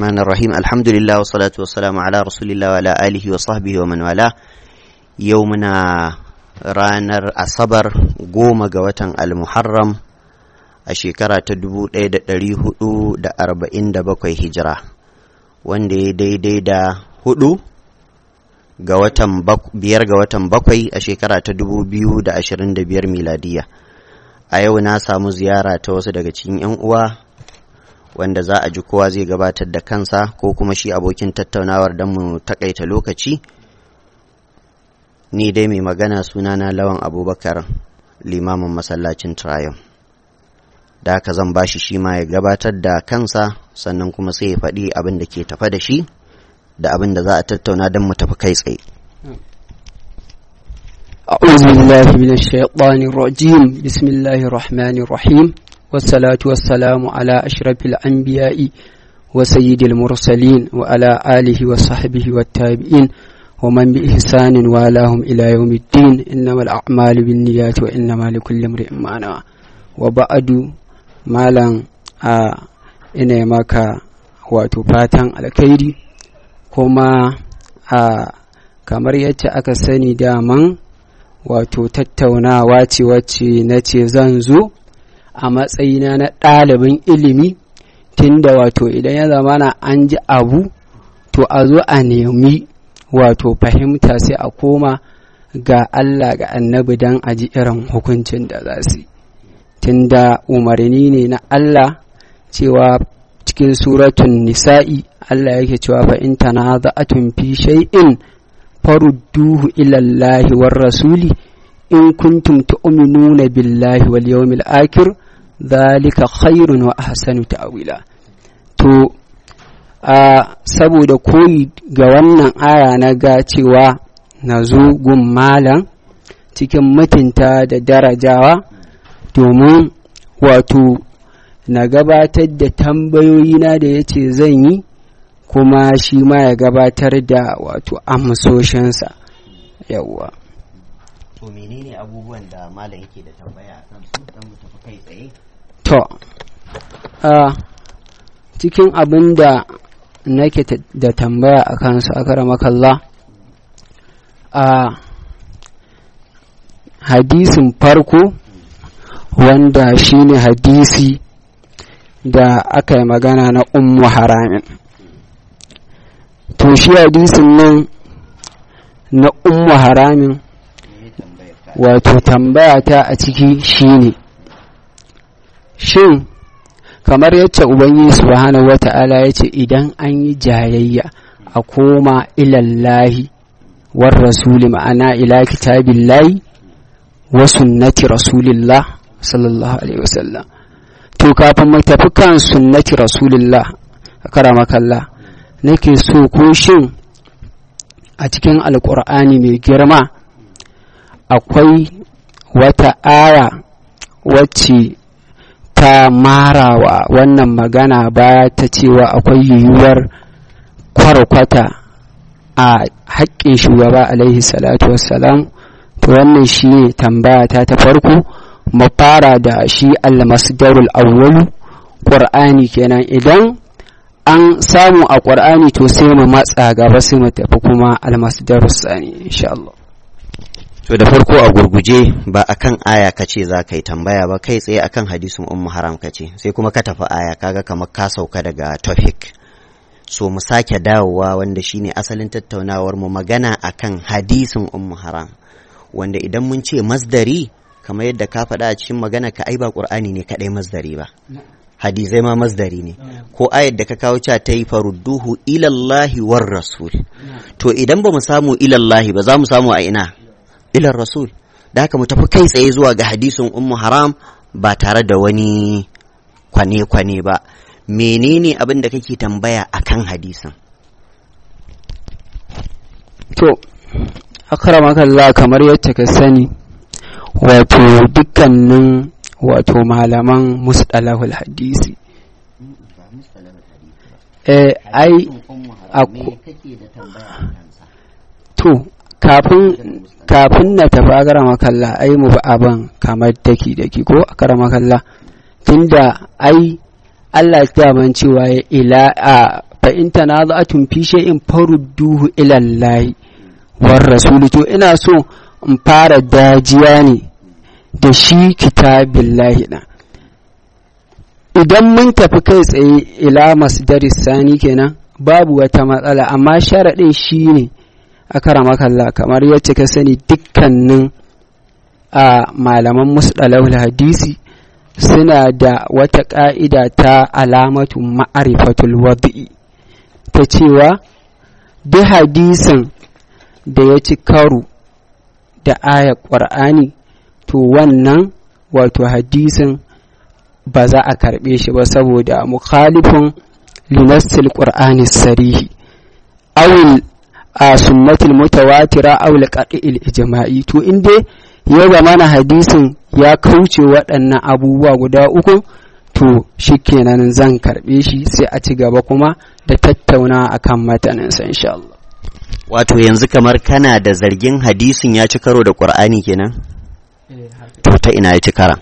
الرحمن الرحيم الحمد لله والصلاة والسلام على رسول الله وعلى آله وصحبه ومن والاه يومنا ranar asabar goma ga watan almuharram a shekara ta dubu ɗaya da ɗari hudu da arba'in da bakwai hijira wanda ya daidai da hudu ga watan biyar ga watan bakwai a shekara ta dubu biyu da ashirin da biyar miladiya a yau na samu ziyara ta wasu daga cikin 'yan uwa wanda za a ji kowa zai gabatar da kansa ko kuma shi abokin tattaunawar don mu takaita lokaci ni dai mai magana sunana lawan abubakar limamin masallacin triumph da haka zan bashi shi ma ya gabatar da kansa sannan kuma sai ya faɗi abin da ke tafa da shi da abin da za a tattauna don mu tafi kai tsaye أعوذ بالله من الشيطان الرجيم بسم الله الرحمن الرحيم والصلاة والسلام على أشرف الأنبياء وسيد المرسلين وعلى آله وصحبه والتابعين ومن بإحسان والاهم إلى يوم الدين إنما الأعمال بالنيات وإنما لكل امرئ ما نوى وبعد مالا ina maka wato fatan alkhairi kuma a kamar yadda aka sani daman wato tattaunawa ce wacce na ce zan zo a matsayina na ɗalibin ilimi tunda wato idan ya zamana an ji abu to a zo a nemi wato fahimta sai a koma ga Allah ga annabi don a ji irin hukuncin da za su tunda umarni ne na Allah cewa cikin suratun nisa'i Allah yake cewa fa in tanaza'atun fi shay'in farudduhu ila Allah war rasuli in kuntum tu'minuna billahi wal yawmil akhir dhalika khairun wa ahsanu ta'wila to a saboda koyi ga wannan aya na ga cewa na zo gun malam cikin mutunta da darajawa domin wato na gabatar da tambayoyina da ya ce zan yi kuma shi ma ya gabatar da wato amsoshinsa yawwa to menene abubuwan da malam yake da tambaya a kan su don mu tafi kai tsaye to a cikin abin da nake da tambaya a kansu a karamakalla a hadisin farko wanda shine hadisi da aka yi magana na ummu haramin to shi hadisin nan na ummu haramin wato tambaya ta a ciki shine shin kamar yacce ubangiji subhanahu wata'ala ya ce idan an yi jayayya a koma ilallahi war rasuli ma'ana ila kitabillahi wa sunnati rasulillah sallallahu alaihi wasallam to kafin mu tafi kan sunnati rasulillah karamakalla nake so ko shin a cikin alkur'ani mai girma akwai wata aya wacce ta marawa wannan magana baya ta cewa akwai yiwuwar kwarkwata a haƙƙin shugaba alaihi salatu wassalam to wannan shi ne tambaya ta ta farko mu fara da shi almasdarul awwalu ƙur'ani kenan idan an samu a ƙur'ani to sai mu matsa gaba sai mu tafi kuma almasdarul sani insha Allah to da farko a gurguje ba akan aya kace za ka yi tambaya ba kai tsaye akan hadisin ummu haram kace sai kuma ka tafi aya kaga kamar ka sauka daga topic so mu sake dawowa wanda shine asalin tattaunawar mu magana akan hadisin ummu haram wanda idan mun ce masdari kamar yadda ka faɗa a cikin magana ka ai ba qur'ani ne kadai masdari ba hadisai ma masdari ne ko ayar da ka kawo cewa ta yi farudduhu ilallahi war rasul to idan ba mu samu ilallahi ba za mu samu a ina ilar rasul da haka mu tafi kai tsaye zuwa ga hadisin ummu haram ba tare da wani kwane-kwane ba menene abin da kake tambaya akan hadisin to akramakallah kamar yadda ka sani wato dukkanin wato malaman musdalahul hadisi eh ai to kafin kafin na tafi a gara makalla ai mu ba abin kamar daki daki ko a gara makalla tunda ai Allah ya daman cewa ya ila a fa in tanaza'tum fi shay'in farudduhu ila Allah war rasul to ina so in fara dajiya ne da shi kitabillahi na idan mun tafi kai tsaye ila masdaris sani kenan babu wata matsala amma sharaɗin shi ne a karamakalla kamar yacce ka sani dukkanin a malaman musɗalahul hadisi suna da wata ƙa'ida ta alamatu ma'arifatul wadi'i ta cewa duk hadisin da ya ci karo da ayar ƙwar'ani to wannan wato hadisin ba za a karɓe shi ba saboda mukhalifin linassil ƙur'ani sarihi awil a sunnatul mutawatira awil qati'il ijma'i to in dai ya zamana hadisin ya kauce waɗannan abubuwa guda uku to shikenan zan karɓe shi sai a ci gaba kuma da tattauna akan mataninsa insha Allah wato yanzu kamar kana da zargin hadisin ya ci karo da ƙur'ani kenan to ta ina ya ci karan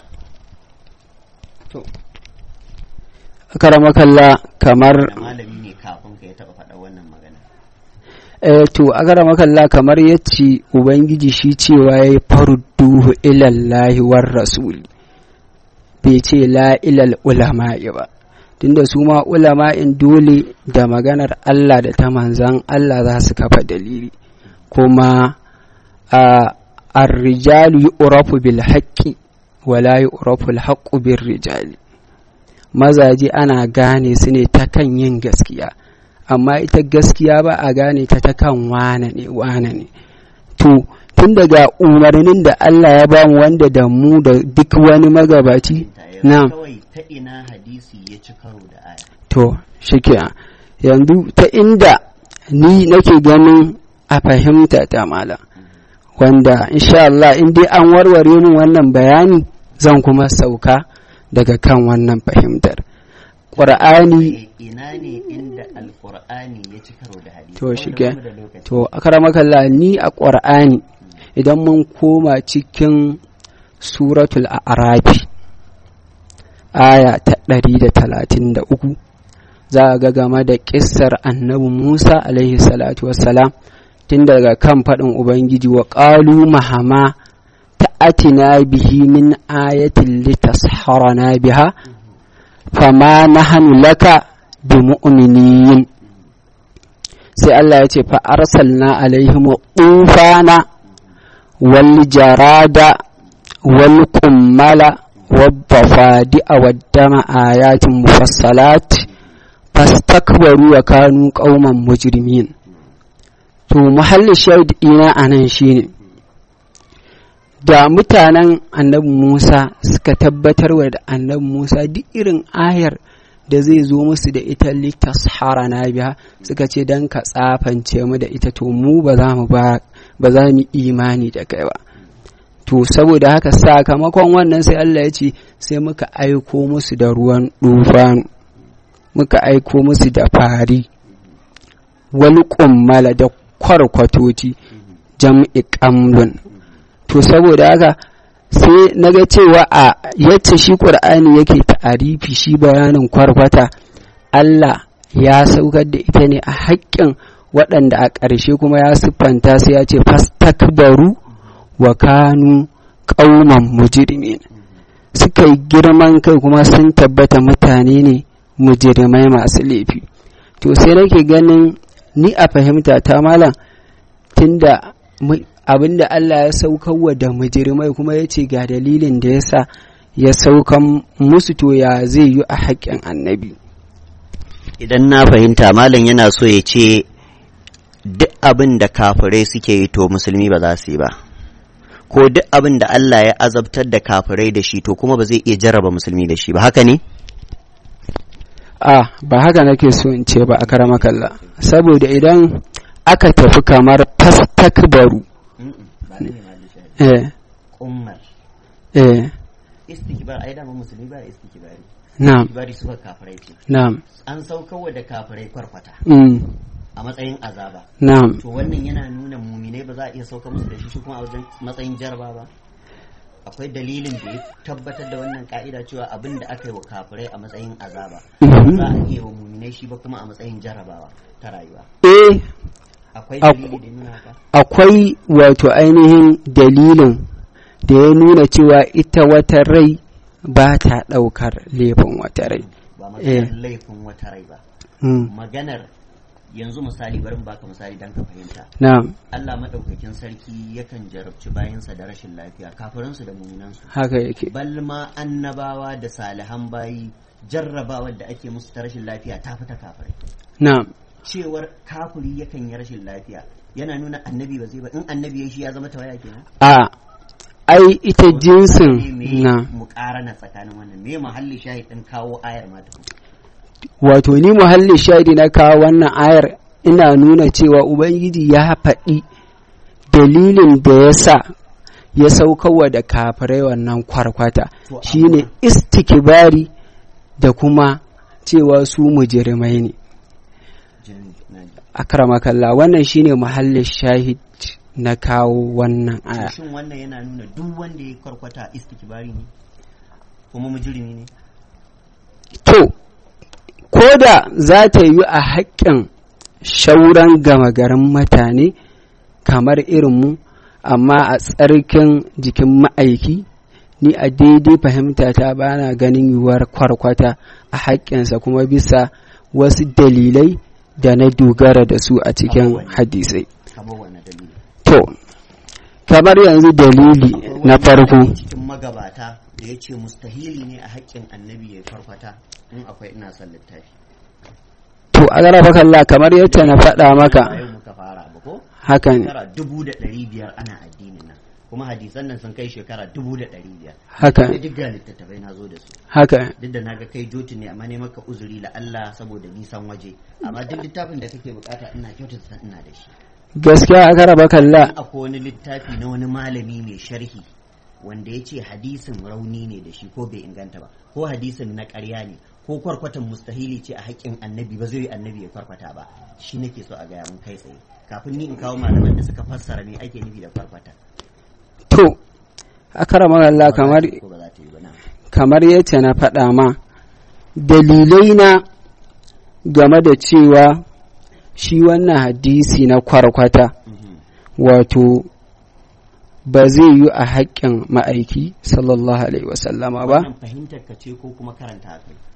karamakalla kamar malami ne kafin ka ya taɓa faɗa wannan magana eh to a karamakalla kamar yace ubangiji shi cewa yayi farudduhu ilallahi war rasuli bai ce la ilal ulama'i ba tunda su ma ulama'in dole da maganar Allah da ta manzan Allah za su kafa dalili kuma a ar-rijalu yu'rafu bil haqqi wa la yu'rafu al haqqu bir rijali mazaje ana gane su ne ta kan yin gaskiya amma ita gaskiya ba a gane ta ta kan wane ne wane ne to tun daga umarnin da Allah ya bamu wanda da mu da duk wani magabaci na kawai ta ina hadisi ya ci karo da aya to shike yanzu ta inda ni nake ganin a fahimta ta malam wanda insha Allah in dai an warware min wannan bayani zan kuma sauka daga kan wannan fahimtar ƙur'ani ina ne inda alƙur'ani ya ci karo da hadisi to shige to akaramakalla ni a ƙur'ani idan mun koma cikin suratul a'rafi aya ta ɗari da talatin da uku za a ga game da ƙissar annabi musa alaihi salatu wassalam tun daga kan faɗin ubangiji wa ƙalu mahama ta'atina bihi min ayatin litasharana biha fama nahanu laka bi mu'minin sai Allah ya ce fa arsalna alaihim tufana wal jarada wal kummala والضفادع والدم آيات مفصلات فاستكبروا وكانوا قوما مجرمين to muhalli shaid ina a nan shine da mutanen annabi Musa suka tabbatar wa da annabi Musa duk irin ayar da zai zo musu da ita litashara na biya suka ce don ka tsafance mu da ita to mu ba za mu ba za mu imani da kai ba to saboda haka sakamakon wannan sai Allah ya ce sai muka aiko musu da ruwan dufanu muka aiko musu da fari wani kummala da kwarkwatoci jam'i kamlun to saboda haka sai na ga cewa a yacce shi ƙur'ani yake ta'arifi shi bayanin kwarkwata Allah ya saukar da ita ne a haƙƙin waɗanda a ƙarshe kuma ya siffanta sai ya ce fastakbaru wa kanu ƙauman mujrimin suka yi girman kai kuma sun tabbata mutane ne mujrimai masu laifi to sai nake ganin ni a fahimta ta malam tunda abinda Allah ya saukarwa da mujrimai kuma ya ce ga dalilin da ya sa ya saukan musu to ya zai yi a haƙƙin annabi idan na fahimta malam yana so ya ce duk abin da kafirai suke yi to musulmi ba za su yi ba ko duk abin da Allah ya azabtar da kafirai da shi to kuma ba zai iya jarraba musulmi da shi ba haka ne? a ba haka nake so in ce ba a karama kalla saboda idan aka tafi kamar fastakbaru eh ummar eh istikbar ai dama musulmi ba istikbari na'am istikbari su kafirai ce na'am an saukarwa da kafirai kwarkwata mm a matsayin azaba na'am to wannan yana nuna muminai ba za a iya sauka musu da shi shi kuma a wajen matsayin jarba ba akwai dalilin da ya tabbatar da wannan ka'ida cewa abin da aka yi wa kafirai a matsayin azaba Mhm. za a iya wa muminai shi ba kuma a matsayin jarabawa ta rayuwa eh akwai Ak- dalili da ya nuna haka akwai wato ainihin dalilin da ya nuna cewa ita wata rai ba ta ɗaukar laifin wata rai. ba Eh. maganar laifin wata rai ba Mm. maganar yanzu misali bari mu baka misali dan ka fahimta Na'am, Allah madaukakin sarki yakan jarabci bayansa da rashin lafiya kafiransu da muminansu haka yake. bal ma annabawa da salihan bayi jarrabawar da ake musu ta rashin lafiya ta fita kafirai Na'am, cewar kafiri yakan yi rashin lafiya yana nuna annabi ba zai ba in annabi ya shi ya zama tawaya kenan a ai ita jinsin me na mu na tsakanin wannan me muhalli shahid din kawo ayar ma tukun wato ni muhalli shaidi na kawo wannan ayar ina nuna cewa Ubangiji ya faɗi dalilin da ya sa ya saukarwa da kafirai wannan kwarkwata To, shine amma- istikibari da kuma cewa su mujirmai ne. jin na ji. akramakalla wannan shine muhallin shahid na kawo wannan aya shin wannan yana nuna duk wanda ya kwarkwata istikbari ne kuma mujrimi ne to ko da za ta yi a haƙƙin shauran gama garin mutane kamar irinmu amma a tsarkin jikin ma'aiki ni a daidai fahimta ta bana ganin yiwuwar kwarkwata a haƙƙinsa kuma bisa wasu dalilai da na dogara da su a cikin Abubuwan. hadisai kamar wannan dalili to kamar yanzu dalili Akwai na wani farko cikin magabata da ya ce mustahili ne a haƙƙin annabi ya kwarkwata in akwai ina son littafi to a garaba kalla kamar yadda na faɗa maka Ba yau muka fara ba ko haka ne shekara dubu da ɗari biyar ana addinin nan kuma hadisan nan sun kai shekara dubu da ɗari biyar haka sai duk ga littattafai na zo da su haka duk da naga kai joti ne amma ne maka uzuri la Allah saboda nisan waje amma duk littafin da kake bukata ina kyautata san ina da shi gaskiya a garaba kalla akwai wani littafi na wani malami mai sharhi wanda ya ce hadisin rauni ne da shi ko bai inganta ba ko hadisin na ƙarya ne ko kwarkwatan mustahili ce a haƙƙin annabi ba zai yi annabi ya kwarkwata ba shi nake so a gaya mun kai tsaye kafin ni in kawo malaman da suka fassara me ake nufi da kwarkwata to a karama kalla kamar ko ba za ta yi ba na kamar yadda na faɗa ma dalilai na game da cewa shi wannan hadisi na kwarkwata Mhm. wato ba zai yi a haƙƙin ma'aiki sallallahu alaihi wasallama ba wannan fahimtar ka ce ko kuma karanta a kai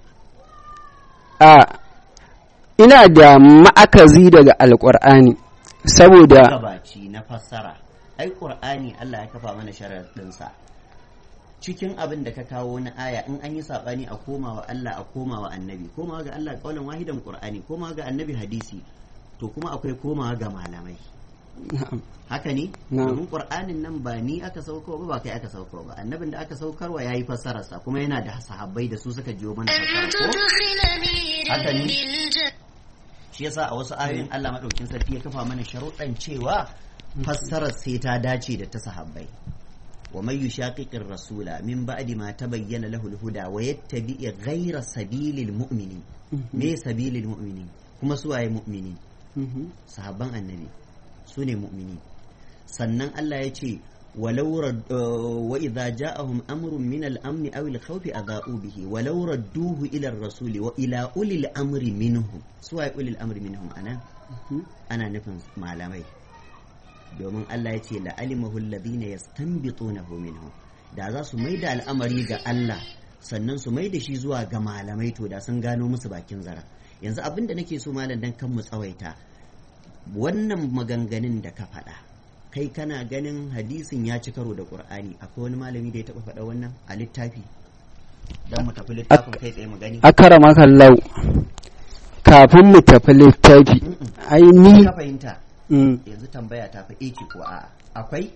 a ina da ma'akazi daga alƙur'ani saboda gabaci na fassara ai qur'ani Allah ya kafa mana sharaɗinsa cikin abin da ka kawo na aya in an yi saɓani a komawa Allah a komawa annabi komawa ga Allah kaulan wahidan qur'ani komawa ga annabi hadisi to kuma akwai komawa ga malamai haka ne Na'am. domin qur'anin nan ba ni aka sauko ba ba kai aka sauko ba annabin da aka saukarwa yayi fassararsa kuma yana da sahabbai da su suka jiyo mana fassara ko haka ne shi yasa a wasu ayoyin Allah madaukin sarki ya kafa mana sharuɗan cewa fassarar sai ta dace da ta sahabbai wa man yushaqiqir rasula min ba'di ma tabayyana lahu al-huda wa yattabi' ghayra sabilil mu'minin me sabilil mu'minin kuma su waye mu'minin sahabban annabi su ne mu'mini sannan Allah ya ce walau rad- uh, wa idza ja'ahum amrun min al-amn aw al-khawfi adha'u bihi walau radduhu ila ar-rasuli wa ila ulil amri minhum su waye ulil amri minhum ana ana nufin malamai domin Allah ya ce la'alimahu alladhina yastanbitunahu minhum da za su maida al'amari ga Allah sannan su maida shi zuwa ga malamai to da sun gano musu bakin zara yanzu abinda nake so malam dan kan mu tsawaita wannan maganganun da ka faɗa kai kana ganin hadisin ya ci karo da qur'ani akwai wani malami da ya taɓa faɗa wannan a littafi dan mu tafi littafin kai tsaye mu gani akarama kallau kafin mu tafi littafi Mm-mm. ai ni ka fahimta mm, yanzu tambaya ta fa eki ko a'a akwai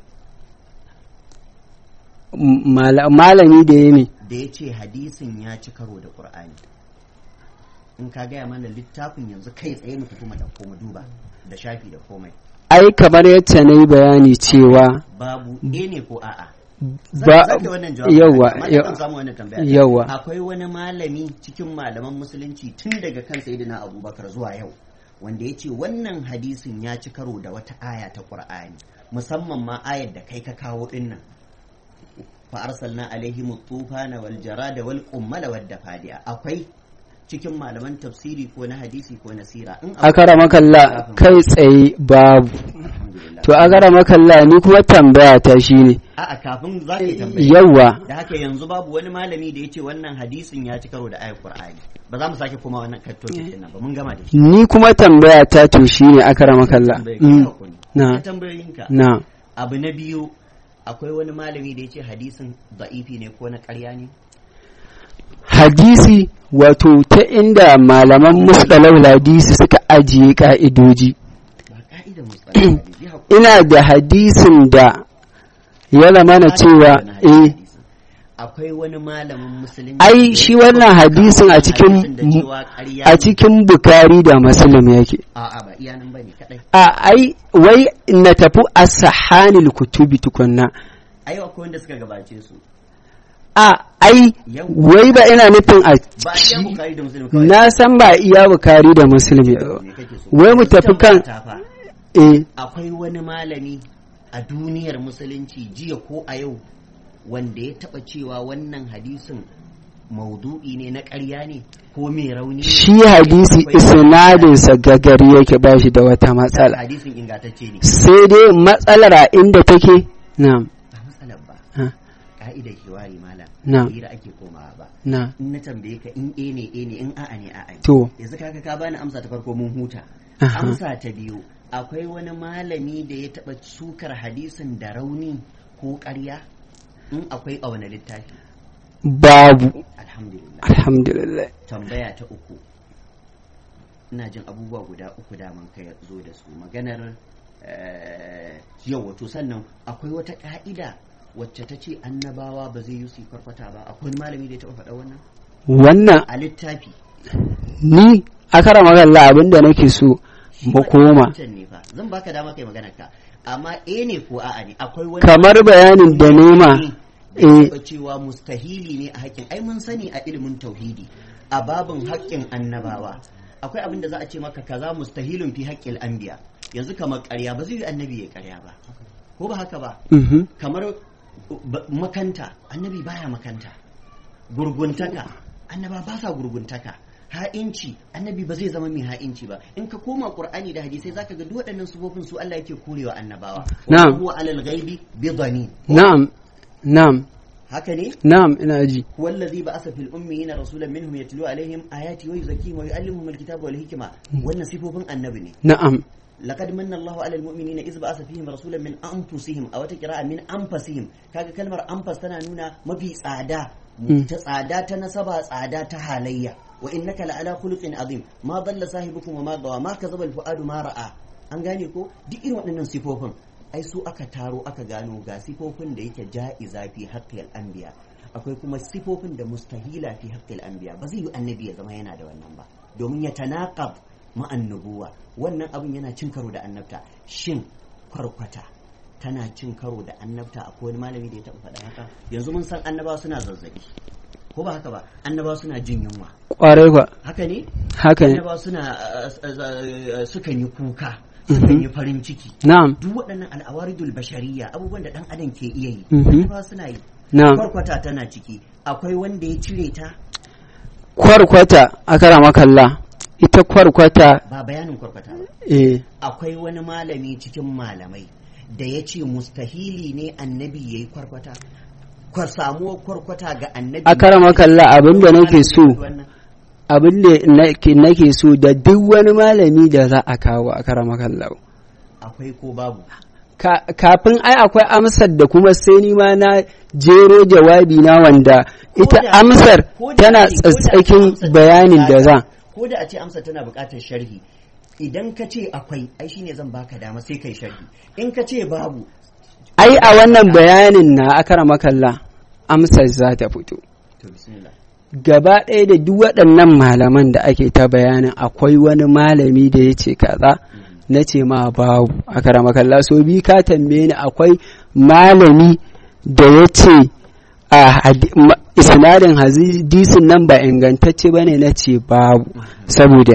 mala- malami da ya ne da ya ce hadisin ya ci karo da ƙur'ani in ka gaya mana littafin yanzu kai tsaye mu fito mu ɗauko mu duba da shafi da komai ai kamar yadda na yi bayani cewa babu e ne ko a'a Zan- ba zan kai wannan jawabin yawa amma yawa zan samu wannan tambaya yawa akwai wani malami cikin malaman musulunci tun daga kan sayyidina abubakar zuwa yau wanda ya ce wannan hadisin ya ci karo da wata aya ta ƙur'ani musamman ma ayar da kai ka kawo dinnan fa arsalna alaihim tufana wal jarada wal qummala wad dafadiya akwai cikin malaman tafsiri ko na hadisi ko na sira in akwai- akara makalla kai tsaye babu Alhamdulillah. to akara makalla ni kuma tambaya ta shine a'a kafin za ka yi tambaya yawa da haka yanzu babu wani malami da ya ce wannan hadisin ya ci karo da ayat qur'ani ba za mu sake kuma wannan kattokin din nan ba mun gama da shi ni kuma tambaya ta to shine akara makalla Tambaye ka, Mm, hakuri. na. Ka tambayoyinka na abu na biyu akwai wani malami da ya ce hadisin da'ifi ne ko na ƙarya ne hadisi wato ta inda malaman musdalau hadisi suka ajiye ka'idoji ba ka'idar musulmi hadisi ya hakuri. ina da hadisin da ya zamana cewa eh akwai wani malamin musulunci Ai, da shi ya wannan taɓa hadisin a cikin- hadisin da cewa ƙarya a ne. cikin bukari da muslim yake a'a ba iya nan bane kadai a ai wai na tafi a sahanil kutubi tukunna ai akwai wanda suka gabace su a ai Yau. wai ba ina nufin a ba iya shi- bukari da musulmi kawai na san ba iya bukari da muslim ya me kake so wai mu tafi kan Ta fa. eh akwai wani malami a duniyar musulunci jiya ko a yau wanda ya taba cewa wannan hadisin maudu'i ne na ƙarya ne ko mai rauni ne shi hadisi Akwai- isnadinsa gagari yake ba shi da wata matsala hadisin ingantacce ne sai dai matsalar a inda take na ba matsalar ba ha, ka'idar hiwari malam Na. hira ake komawa ba na in na tambaye ka in e ne e ne in a'a ne a'a ne to yanzu kaga ka bani amsa ta farko mun huta Aha. amsa ta biyu akwai wani malami da ya taba sukar hadisin da rauni ko ƙarya in akwai a wani littafi babu alhamdulillah alhamdulillah tambaya ta uku ina jin abubuwa guda uku daman ka zo da su maganar eh, yau wato sannan akwai wata ka'ida wacce ta ce annabawa ba zai yi su kwarkwata ba akwai wani malami da ya taɓa faɗa wannan wannan a littafi ni a kara magana abin da nake so Shi mu ma koma wancan ne fa zan baka dama kai magana ka amma e ne ko a'a ne akwai wani kamar bayanin da nema da eh ya taɓa cewa mustahili ne a haƙƙin ai mun sani a ilimin tauhidi a babin haƙƙin annabawa akwai abin da za a ce maka kaza mustahilun fi haƙƙil anbiya yanzu kamar ƙarya ba zai yi annabi ya ƙarya ba ko ba haka ba mhm, kamar ba- makanta annabi baya makanta gurguntaka annaba ba sa gurguntaka ha'inci annabi ba zai zama mai ha'inci ba in ka koma qur'ani da hadisai zaka ga duk waɗannan sufofin su Allah yake korewa annabawa Na'am. wa huwa alal ghaibi bi dhanin na'am na'am haka ne na'am ina ji هو الذي بعث في الأميين رسولا منهم يتلو عليهم آياته ويزكيهم ويعلمهم الكتاب والحكمة وأن صفوفهم النبي na'am لقد من الله على المؤمنين إذ بعث فيهم رسولا من أنفسهم أو تقراء من أنفسهم كاga kalmar أنفس tana nuna mafi tsada Mm. ta tsada ta nasaba tsada ta halayya wa innaka la'ala khuluqin azim ma dalla sahibukum wa ma gawa ma kazaba al-fuadu ma ra'a an gane ko duk irin waɗannan sifofin ai su aka taro aka gano ga sifofin da yake ja'iza fi haqqil anbiya akwai kuma sifofin da mustahila fi haqqil anbiya ba zai yi annabi ya zama yana da wannan ba domin ya tanaqab ma'an nubuwa wannan abin yana cin karo da annabta shin kwarkwata tana cin karo da annabta akwai wani malami da ya taɓa faɗa haka yanzu mun san annabawa suna zazzabi ko ba haka ba annabawa suna jin yunwa kwarai kwa haka ne haka ne annabawa suna uh, uh, uh, sukan yi kuka sukan yi farin ciki na'am duk waɗannan al'awaridul bashariya abubuwan da ɗan adam ke iya yi Mhm. annabawa suna yi na'am kwarkwata tana ciki akwai wanda ya cire ta kwarkwata a kara makalla ita kwarkwata ba bayanin kwarkwata ba eh akwai wani malami cikin malamai da ya ce mustahili ne annabi ya yi kwarkwata kwa samuwar kwarkwata ga annabi A karama kalla abin da nake so. Wannan. abin da nake- nake so da duk wani malami da za a kawo a kara makalla akwai ko babu Ka- kafin ai akwai amsar da kuma sai ni ma na jero jawabi na wanda Ko ita da- amsar ko da tana a ce- ko da a ce tsatsakin amsar tana bayanin da buƙatar- za ko da a ce amsa tana buƙatar sharhi idan ka ce akwai ai shine zan baka dama sai kai sharhi in ka ce babu ai a wannan bayanin na a kara makalla amsar za ta fito to bismillah gaba ɗaya da duk waɗannan malaman da ake ta bayanin akwai wani malami da ya ce kaza na ce ma babu a karamakalla so bi ka tambaye ni akwai malami da ya ce a hadi- ma- isnadin hadisin nan ba ingantacce ba ne na ce babu saboda me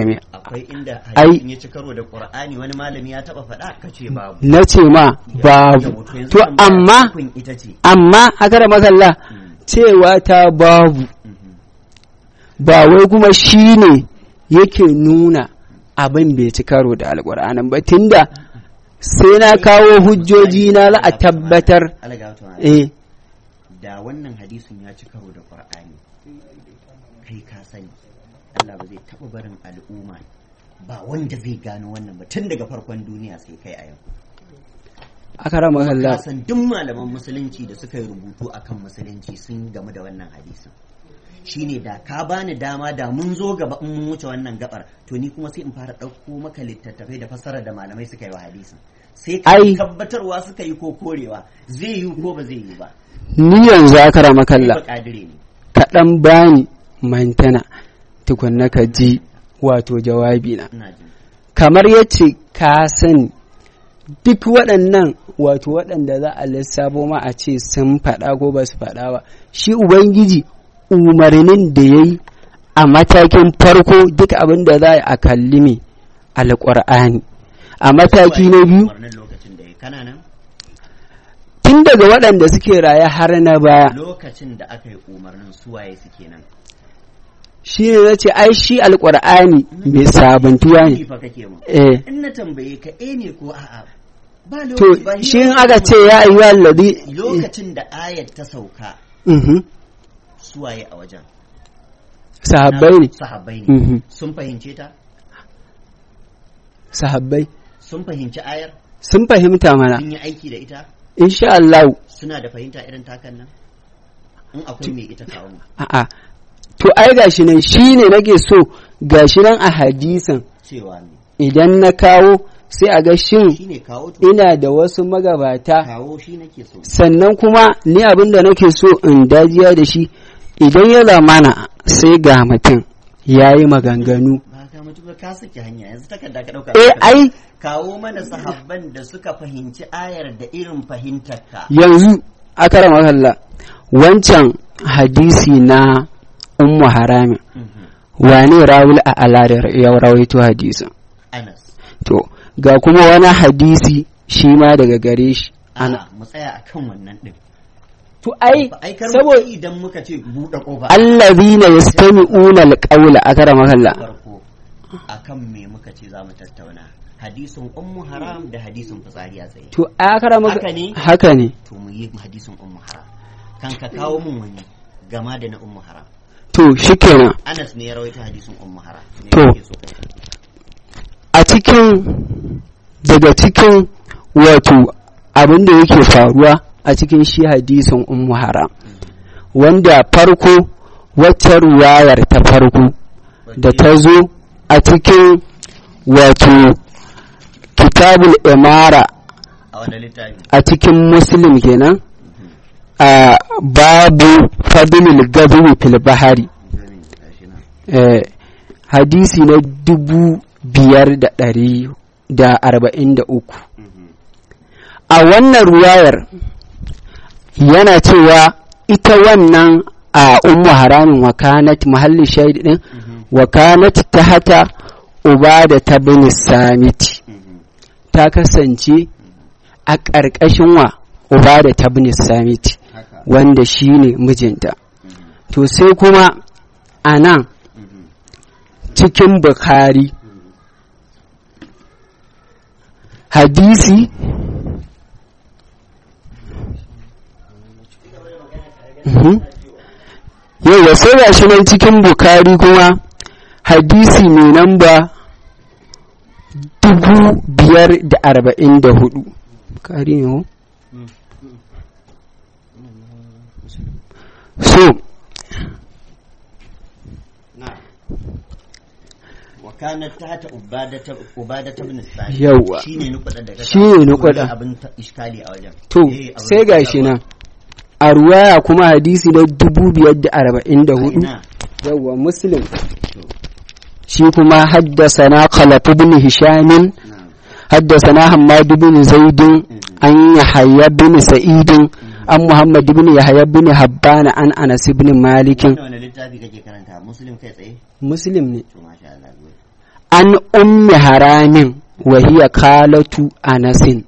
akwai inda ai- hadisin ya ci karo da qur'ani wani malami ya taba faɗa kace babu na ce ma babu Yau, to yanzu to tambaya amma ukun ita ce amma a kara makalla Mm, cewa ta babu mhm. ba wai kuma shi ne yake nuna abin bai ci karo da alƙur'anin ba tunda sai na kawo hujjoji na za a tabbatar Allah ga wata eh da wannan hadisin ya ci karo da qur'ani kai ka sani Allah ba zai taba barin al'umma ba wanda zai gano wannan ba tun daga farkon duniya sai kai a yau a kara makalla ka san duk malaman musulunci da suka yi rubutu akan musulunci sun gamu da wannan hadisin shine da ka bani dama da mun zo gaba in mun wuce wannan gabar to ni kuma sai in fara ɗauko maka littattafai da fassara da malamai suka yi wa hadisin sai ka Ai. tabbatarwa suka yi ko korewa zai yi ko ba zai yi ba ni yanzu a kara Kai makalla ba kadire ne kaɗan bani mantana tukunna ka ji wato jawabi na ina jin kamar yace ka sani duk waɗannan wato waɗanda za a lissafo ma a ce sun faɗa ko ba su faɗa ba shi ubangiji umarnin da ya yi a matakin farko duk abin da za a kalli me alƙur'ani a mataki na biyu Umarnin lokacin da ya kana nan tun daga waɗanda suke raye har na baya lokacin da aka yi umarnin suwaye suke nan shi ne na ce ai shi alƙur'ani mai sabuntuwa Ni ne fa kake mu eh in na tambaye ka eh ne ko a'a ba to lokaci ba shi in hira aka ba. ce ya ayyuha alladhi lokacin da ayat ta sauka Mhm. suwaye a wajen sahabbai ne sahabbai ne Mhm. sun fahimce ta sahabbai sun fahimci ayar sun fahimta mana sun yi aiki da ita insha Allah suna da fahimta irin takan nan in akwai mai ita kawo mu a'a to ai gashi nan shine nake so gashi nan a hadisin cewa ne idan na kawo sai a ga shin shine kawo to ina da wasu magabata kawo shi nake so sannan kuma ni abin da nake so in dajiya da shi idan ya zamana sai ga mutum ya yi maganganu ba ka mutu ba ka saki hanya yanzu takarda ka dauka eh ai kawo mana sahabban da suka fahimci ayar da irin fahimtar ka yanzu akara makalla wancan hadisi na ummu haramin Mhm. wane rawul a aladar ya rawaito hadisin Anas to ga kuma wani hadisi shi ma daga gare shi ana ana mu tsaya akan wannan din to ai ba aikar saboda mu idan muka ce buɗe kofa allazina yastami'una alqawla akara makalla farko akan me muka ce za mu tattauna hadisin ummu haram da hadisin fitsari a tsaye to akara maka Haka ne? haka ne to mu yi hadisin ummu haram kan ka kawo mun wani gama da na ummu haram to shikenan Anas ne ya rawaito hadisin ummu haram Me To. kake so ka ce? a cikin daga cikin wato abin da yake faruwa a cikin shi hadisin ummu haram wanda farko wacce ruwayar ta farko da ta zo a cikin wato kitabul imara a wani littafi a cikin muslim kenan a babu fadlil gabi fil bahari Zamin, gashi nan. eh, hadisi na dubu biyar da ɗari da arba'in da uku Mhm. a wannan ruwayar yana cewa ita wannan a ummu haramin wakanat mahalli shaidi din Mhm. wakanat ta hata ubada ta bin samiti Mhm. ta kasance a ƙarƙashin wa ubada ta bin samiti haka wanda shi ne mijinta Mhm. to sai kuma a nan Mhm. cikin Bukhari hadisi Mhm. yau sai ga shi nan cikin Bukhari kuma hadisi mai namba dubu biyar da arba'in da hudu Bukhari ne ko? so نعم وكانت تحت عبادة عبادة بن الصالح Yawwa. shine nukuda da ka Shine kawo. nukuda. abin ta- iskali a wajen To, Eh, abin sai da ga ka shi kawo. nan, a ruwaya kuma hadisi na dubu biyar da arba'in da hudu, Ina. yawwa Muslim. Shi kuma haddasa na Khalaf ibn Hishamin, Na'am. haddasa na Hammad ibn Zaidin, an Yahya bin Sa'idin, an Muhammad ibn Yahya ibn Habban, an Anas ibn Malikin. Wannan wani littafi kake karanta muslim kai tsaye Muslim ne. to masha Allah good. an ummi haramin wa hiya kalatu anasin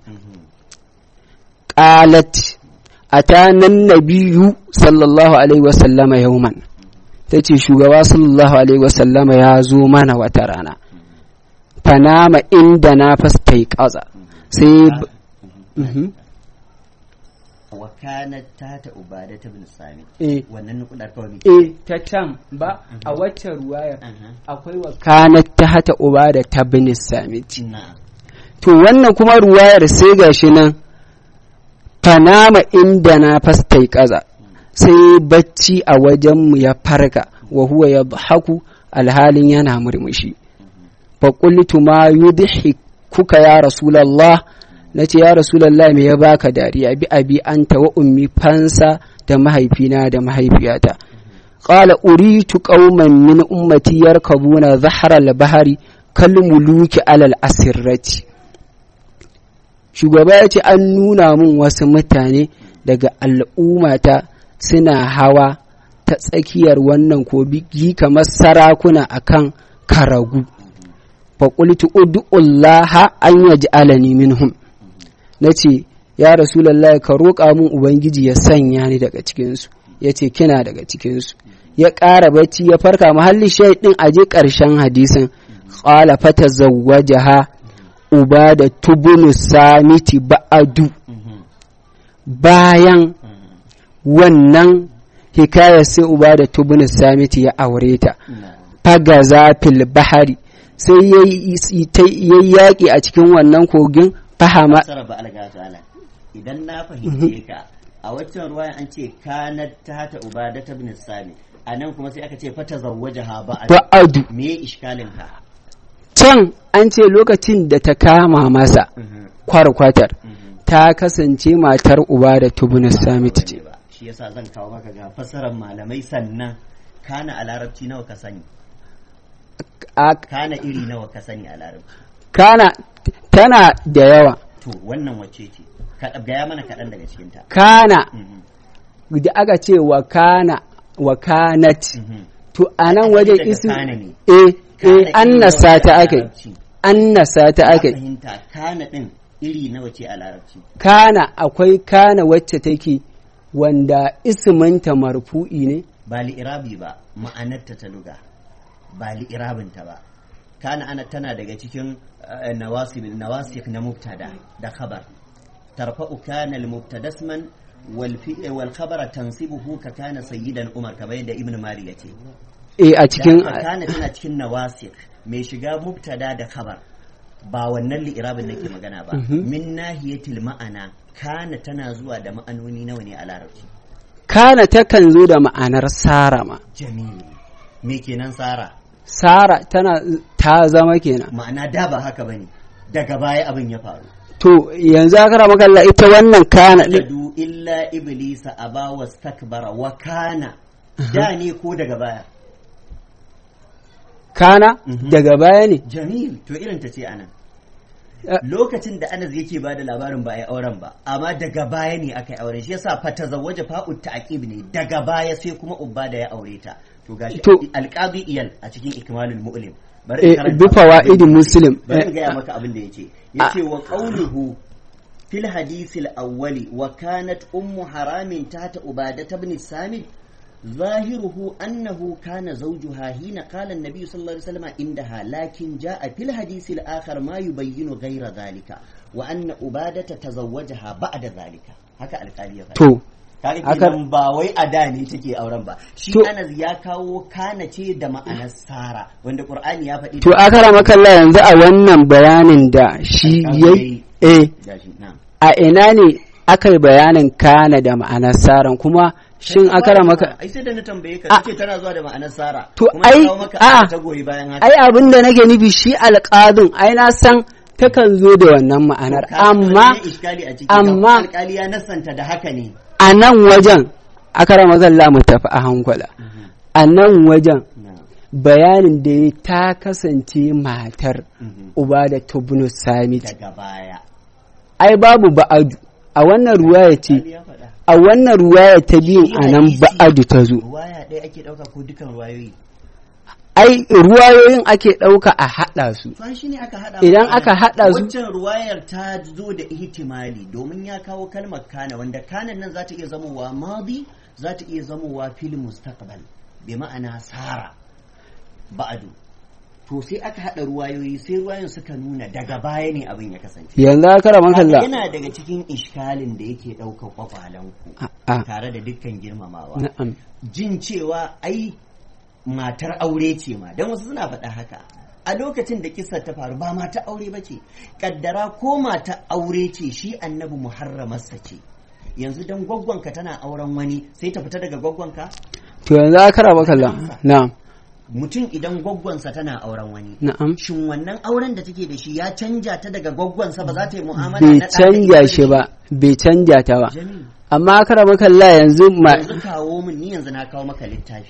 qalat atana nabiyyu sallallahu alaihi wa sallama yawman tace shugaba sallallahu alaihi wa sallama ya zo mana wata rana fanama inda na fastai kaza sai mhm wa kanat tata ubada ta bin sami eh wannan nukudar kawai muke eh ta tam ba a wacce ruwayar akwai wa kanat ta hata uba da ta bin samiti na'am to wannan kuma ruwayar sai gashi nan fanama inda na fastai kaza sai bacci a wajenmu ya farka wa huwa ya haku alhalin yana murmushi fa qultu ma yudhikuka ya rasulullah nace ya rasulullah me ya baka dariya bi abi anta wa ummi fansa da mahaifina da mahaifiyata qala uritu qauman min ummati yarkabuna zahra al-bahri kal muluki alal asirrati shugaba ya ce an nuna mun wasu mutane daga al'ummata suna hawa ta tsakiyar wannan kogi kamar sarakuna akan karagu faƙultu ud'ullaha an yaji alani minhum na ce ya rasulallah ka roƙa mun ubangiji ya sanya ni daga cikinsu ya ce kina daga cikinsu ya ƙara bacci ya farka mahallin shaidin aje ƙarshen hadisin ƙala fata zawwajaha uba da tubunu samiti ba'adu bayan wannan hikaya sai uba da tubunu samiti ya aure ta fagaza fil bahari sai ya yi yaƙi a cikin wannan kogin fahama fasara ba alga ta'ala idan na fahimce ka a waccan ruwayan an ce kanat tata ubada ta bin sami a nan kuma sai aka ce fata zawwajaha ba'ad ba'adu me iskalin ka can an ce lokacin da ta kama masa kwarkwatar ta kasance matar uba da tubunu samiti ce ba shi yasa zan kawo maka ga fasarar malamai sannan kana a larabci nawa ka sani a kana iri nawa ka sani a larabci kana tana da yawa to wannan wacce ce ka gaya mana kaɗan daga cikinta kana Mhm, da aka ce wa kana wa kanat mhm. to a nan wajen Daga isu kana ne eh Kana eh iri annasa nawa ce ta a ake larabci? annasa ta Na ake fahimta kana ɗin iri nawa ce a larabci kana akwai kana wacce take wanda isminta marfu'i ne ba li'irabi ba ma'anarta ta luga ba li'irabinta ba kana ana tana daga cikin eh, nawasib nawasik na mubtada da khabar tarfa'u kana al-mubtada isman wal fi wal khabara tansibuhu ka kana sayyidan umar kamar yadda ibn mali yace eh a cikin Da haka kana tana cikin nawasik mai shiga mubtada da khabar ba wannan li'irabin nake magana ba Mhm. min nahiyatil ma'ana kana tana zuwa da ma'anoni nawa ne a larabci kana takan zo da ma'anar sara ma jamil me kenan sara sara tana ta zama kenan ma'ana da ba haka bane daga baya abin ya faru to yanzu aka rama kalla ita wannan kana din ladu illa iblisa aba wastakbara wa kana da ne ko daga baya kana Mhm. daga baya ne jamil to irin ta ce anan Eh. lokacin da Anas yake bada labarin ba a yi auren ba amma daga baya ne aka yi auren shi yasa fa tazawwaja fa'ut ta'qib ne daga baya sai kuma ubba da ya aure ta to gashi To- alqadi iyal a cikin ikmalul mu'lim bari in eh karanta bi fawaidi muslim bari in Eh, gaya maka abin da yace yace wa qawluhu fil hadith al-awwali wa kanat ummu haramin tata ubadah ibn samit ظاهره أنه كان زوجها حين قال النبي صلى الله عليه وسلم عندها لكن جاء في الحديث الآخر ما يبين غير ذلك وأن أبادة تزوجها بعد ذلك هكا القالية to kaga Aka- kenan ba wai a da ne take auren ba shi To- Anas ya kawo kana ce da ma'anar Sara wanda Qur'ani ya faɗi to aka rama kalla yanzu a wannan bayanin da shi Aka yayi yi. eh gashi na a ina ne aka yi bayanin kana da ma'anar saran kuma shin aka rama ka ai sai da na tambaye ka A- kace tana zuwa da ma'anar Sara To, kuma na ai- kawo maka a'a. aya ta goyi bayan haka ai abin da nake nufi shi alƙadin ai na san takan zo da wannan ma'anar Ka san amma wani iskali a ciki amma- amma alƙali ya nasanta da haka ne a nan wajen aka rama zalla mu tafi a hankula a nan wajen na bayanin da ya ta kasance matar mhm. uba da tubnu samit daga baya ai babu ba'adu a wannan ruwaya ce Alƙali ya faɗa a wannan ruwaya ta biyun a nan Shi ba'adu ta zo ruwaya ɗaya ake ɗauka ko dukan ruwayoyi ai ruwayoyin ake ɗauka a haɗa su to shi ne aka haɗa Idan maka aka nan. haɗa su- waccan ruwayar ta zo da ihtimali domin ya kawo kalmar kana wanda kanan nan za ta iya zamowa madi za ta iya zamowa fil mustaqbal bi ma'ana sara ba'adu to sai aka haɗa ruwayoyi sai ruwayoyin suka nuna daga baya ne abin ya kasance yanzu aka rama kalla yana daga cikin iskalin da yake ɗaukar kwakwalanku a tare da dukkan girmamawa na'am jin cewa ai matar aure ce ma don wasu suna faɗa haka a lokacin da kisar ta faru ba mata aure ba ce kaddara ko mata aure ce shi annabi muharramarsa ce yanzu don gwaggwanka tana auren wani sai ta fita daga gwaggwanka to yanzu aka rama kalla na'am mutum idan gwaggwansa tana auren wani na'am shin wannan auren da take da shi ya canja ta daga gwaggwansa ba za ta yi mu'amala bai na ɗa da canja ita shi ba bai canja ta ba Jamilu, amma aka rama kalla yanzu ma yanzu kawo min ni yanzu na kawo maka littafi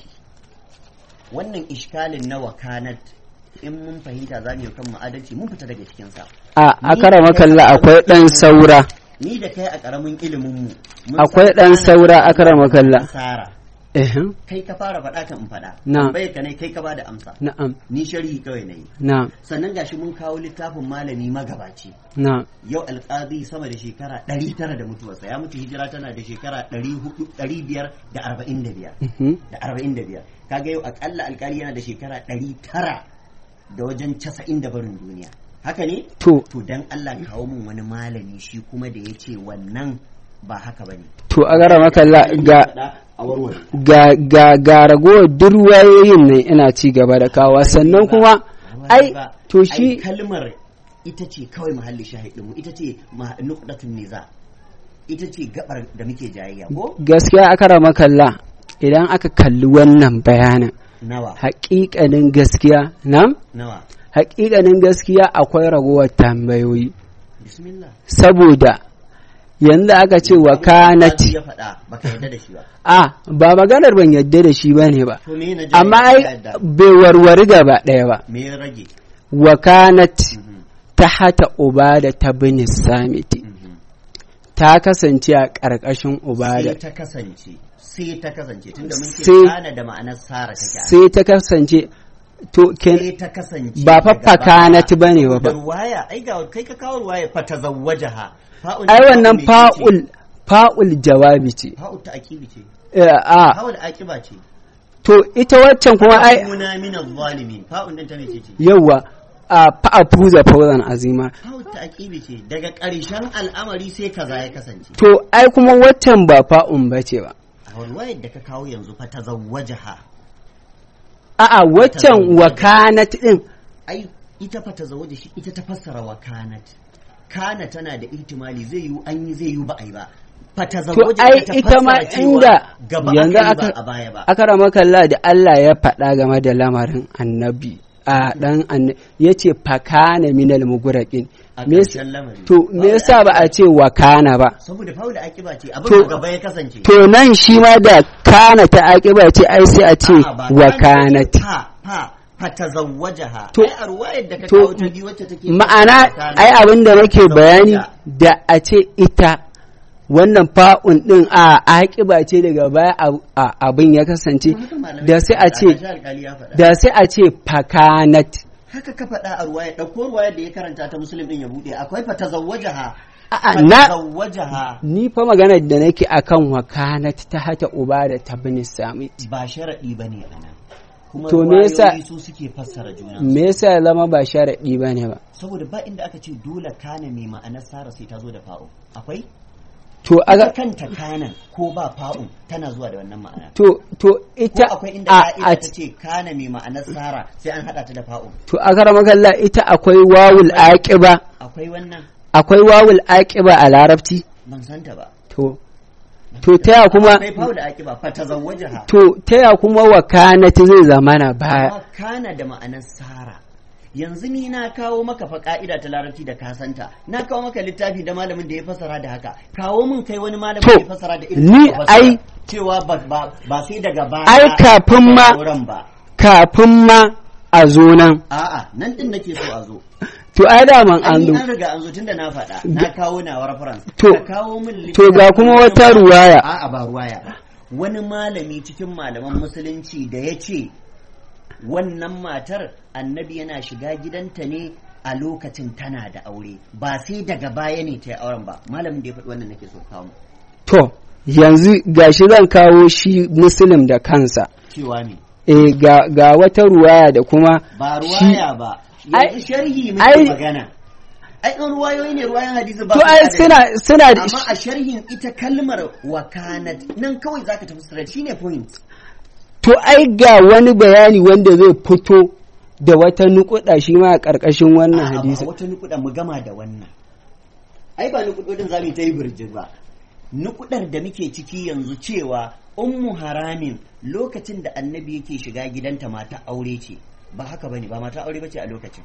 wannan ishkalin na wakanat in mun fahimta za mu yi kan adalci mun fita daga cikinsa a aka rama kalla akwai ɗan saura ni da kai a ƙaramin ilimin mu Akwai ɗan saura aka rama kalla. Sara ehem kai ka fara faɗa kan in faɗa Na. tambayar ka ne kai ka bada amsa na'am ni sharhi kawai na yi na'am sannan gashi mun kawo littafin malami magabaci na'am yau alƙadi sama da shekara ɗari tara da mutuwarsa ya mutu hijira tana da shekara ɗari hudu ɗari biyar da arba'in da biyar mhm, da arba'in da biyar kaga yau akalla alkali yana da shekara ɗari tara da wajen casa'in da barin duniya haka ne to to dan Allah kawo min wani malami shi kuma da ya ce wannan ba haka ba ne to aka rama kalla ga a warware ga ga ga ragowar duk ruwayoyin nan ina ci gaba da kawa sannan kuma ai to shi kalmar ita ce kawai mahalli shahidinmu ita ce ma- nuqdatun niza ita ce gabar da muke jayayya ko gaskiya aka rama kalla idan aka kalli wannan bayanin nawa haƙiƙanin gaskiya nan nawa haƙiƙanin gaskiya akwai ragowar tambayoyi bismillah saboda yanzu aka ce wa kanat ya faɗa baka yarda da shi ba a ba maganar ban yadda da shi bane ba to me na jayayya amma ka ai yarda? bai warware gaba ɗaya ba me ya rage wa kanat Mhm, ta hata ubada ta bin samiti mhm. ta kasance a ƙarƙashin ubada sai ta kasance sai ta kasance tunda mun ce Sai- kana da ma'anar sara take a sai ta kasance to ken sai ta kasance ba fa daga fakanat baya. bane ba da fa ruwaya ai ga kai ka kawo ruwaya fa tazawwajaha fa'ul ai wannan me ce? fa'ul fa'ul jawabi ce fa'ul ta akibi ce Eh, a fa'ul akiba ce to ita waccan kuma ai kuna min adh-dhalimin fa'ul din ta ne ce ce yawa a fa'afuza fawzan azima fa'ul ta akibi ce daga ƙarshen al'amari sai kaza ya kasance to ai kuma waccan ba fa'un bace ba a ruwayar da ka kawo yanzu fa tazawwajaha a'a waccan wakanat din ai ita fa tazawwaja shi ita ta fassara wa kanat kana tana da ihtimali zai yi an yi zai yi ba ai ba fa to tazawwaja ai ta ita ma fassara cewa inda gaba yanzu aka yi ba aka a baya ba aka rama kalla da Allah ya faɗa game da lamarin annabi a dan annabi yace fakana minal muguraqin a me yasa- ƙarshen lamari to me yasa ba a ce wakana ba saboda faula akiba ce abin To- a gaba ya kasance to nan shi ma da kana ta aƙiba ce ai sai a ce A'a, ba wakanat fa fa fa tazawwajaha To- ai a ruwayar da ka to- kawo ta biyu wacce take ma'ana Kana- ai abin da nake bayani Tazawwaja. da a ce ita wannan fa'un din a aƙiba ce daga baya a- a- abin ya kasance Haka malamai da sai a suka ce faɗa, gashi alƙali ya faɗa. da sai a ce fakanat haka ka faɗa a ruwaya ɗauko ruwayar da ya karanta ta musulun ɗin ya buɗe akwai fa tazawwajaha A'a, fa na tazawwajaha ni fa maganar da nake akan wakanat ta hata uba da ta bin samit ba sharaɗi ba ne a nan kuma To me yasa- ruwayoyi su suke fassara juna me yasa ya zama ba sharaɗi ba ne ba saboda ba inda aka ce dole kana mai ma'anar sara sai ta zo da fa'u akwai to ita aga kanta kanan ko ba fa'un tana zuwa da wannan ma'ana to to ko ita akwai inda a, ka'ida a ta ce kana mai ma'anar sara sai an haɗa ta da fa'un to a karamar ita akwai wawul aqiba akwai wannan akwai wawul aqiba a larabci ban santa ba to to taya kuma akwai fa'u da akiba fa tazawwajaha to taya kuma wakanat zai zamana baya amma kana da ma'anar sara yanzu ni na kawo maka fa ka'ida ta larabci da ka santa na kawo maka littafi da malamin da ya fasara da haka kawo min kai wani malamin To, da ya fasara da irin ni ka fasara. ai- cewa ba, ba, ba sai daga baya Ai, kafin ma- sauran ba kafin ma a zo nan a'a nan din nake so a zo to ai daman an an zo an riga an zo tunda na faɗa na kawo na reference To, ka kawo min to ga kuma wata ruwaya. a'a ba ruwaya ba wani malami cikin malaman musulunci da ya ce wannan matar annabi yana shiga gidanta ne a lokacin tana da aure ba sai daga baya ne ta yi auren ba malamin da ya faɗi wannan nake so kawo to yanzu gashi zan kawo shi muslim da kansa cewa ne e ga, ga wata ruwaya da kuma ba shi ruwaya ba Ai- yanzu sharhi muke ai- magana ai in ruwayoyi ne ruwayan hadisi ba to su ai da suna suna da amma a sharhin ita kalmar wakanat nan kawai zaka tafi straight shine point to ai ga wani bayani wanda zai fito da wata nukuda shi ma a ƙarƙashin wannan A'a, ba hadisi wata nukuda mu gama da wannan ai ba nukudodin zamu yi ta yi birjin ba nukudar da muke ciki yanzu cewa ummu haramin lokacin da annabi yake shiga gidanta mata aure ce ba haka bane ba mata aure bace a lokacin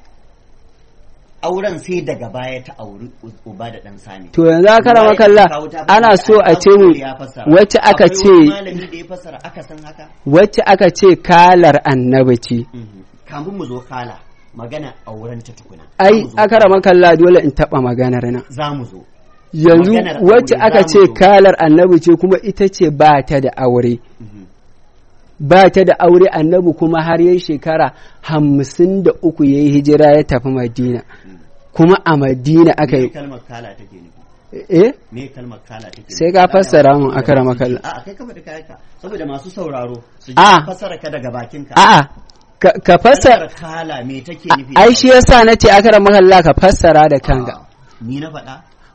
auren sai daga baya ta auri uba da dan sami to yanzu aka rama kalla ana so a ce mu wacce aka ce malami da ya fassara aka san haka wacce aka ce kalar annabi ce Mhm. kamun mu zo kala magana auren ta tukuna ai Za mu zo. aka rama kalla dole in taba maganar nan za mu zo yanzu Maganar wacce aure aka za ce mu zo. kalar annabi ce kuma ita ce ba ta da aure Mhm. ba ta da aure annabi kuma har yayi shekara hamsin da uku ya yi hijira ya tafi madina kuma a madina aka me yi kalmar kala take nufi eh me kalmar kala take nufi? Sai ka fassara mun, akrama kallah. a kai ka faɗi kayanka saboda masu sauraro su ji A. fassara ka daga bakinka a'a ka, ka fassara Kalmar kala me take a- nufi ai shi yasa nace aka rama kalla ka fassara da kanka A. ni na faɗa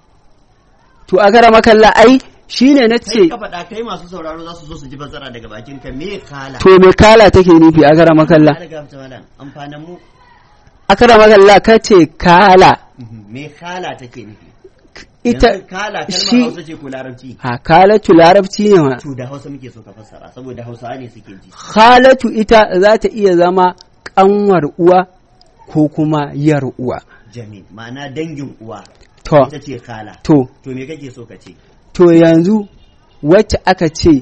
to aka rama kalla ai shine kai nace ka faɗa kai masu sauraro za su zo su ji fassara daga bakinka me kala to me kala take nufi aka rama kalla daga malam amfanin mu aka rama kalla kace kala Mhm. me kala take nufi ita Yanzu kala kalmar shi hausa ce ko larabci a kalatu larabci ne ma to da hausa muke so ka fassara saboda hausawa ne suke ji khalatu ita za ta iya zama kanwar uwa ko kuma yar uwa jamil ma'ana dangin uwa to ita ce kala to to me kake so ka ce to yanzu wacce aka ce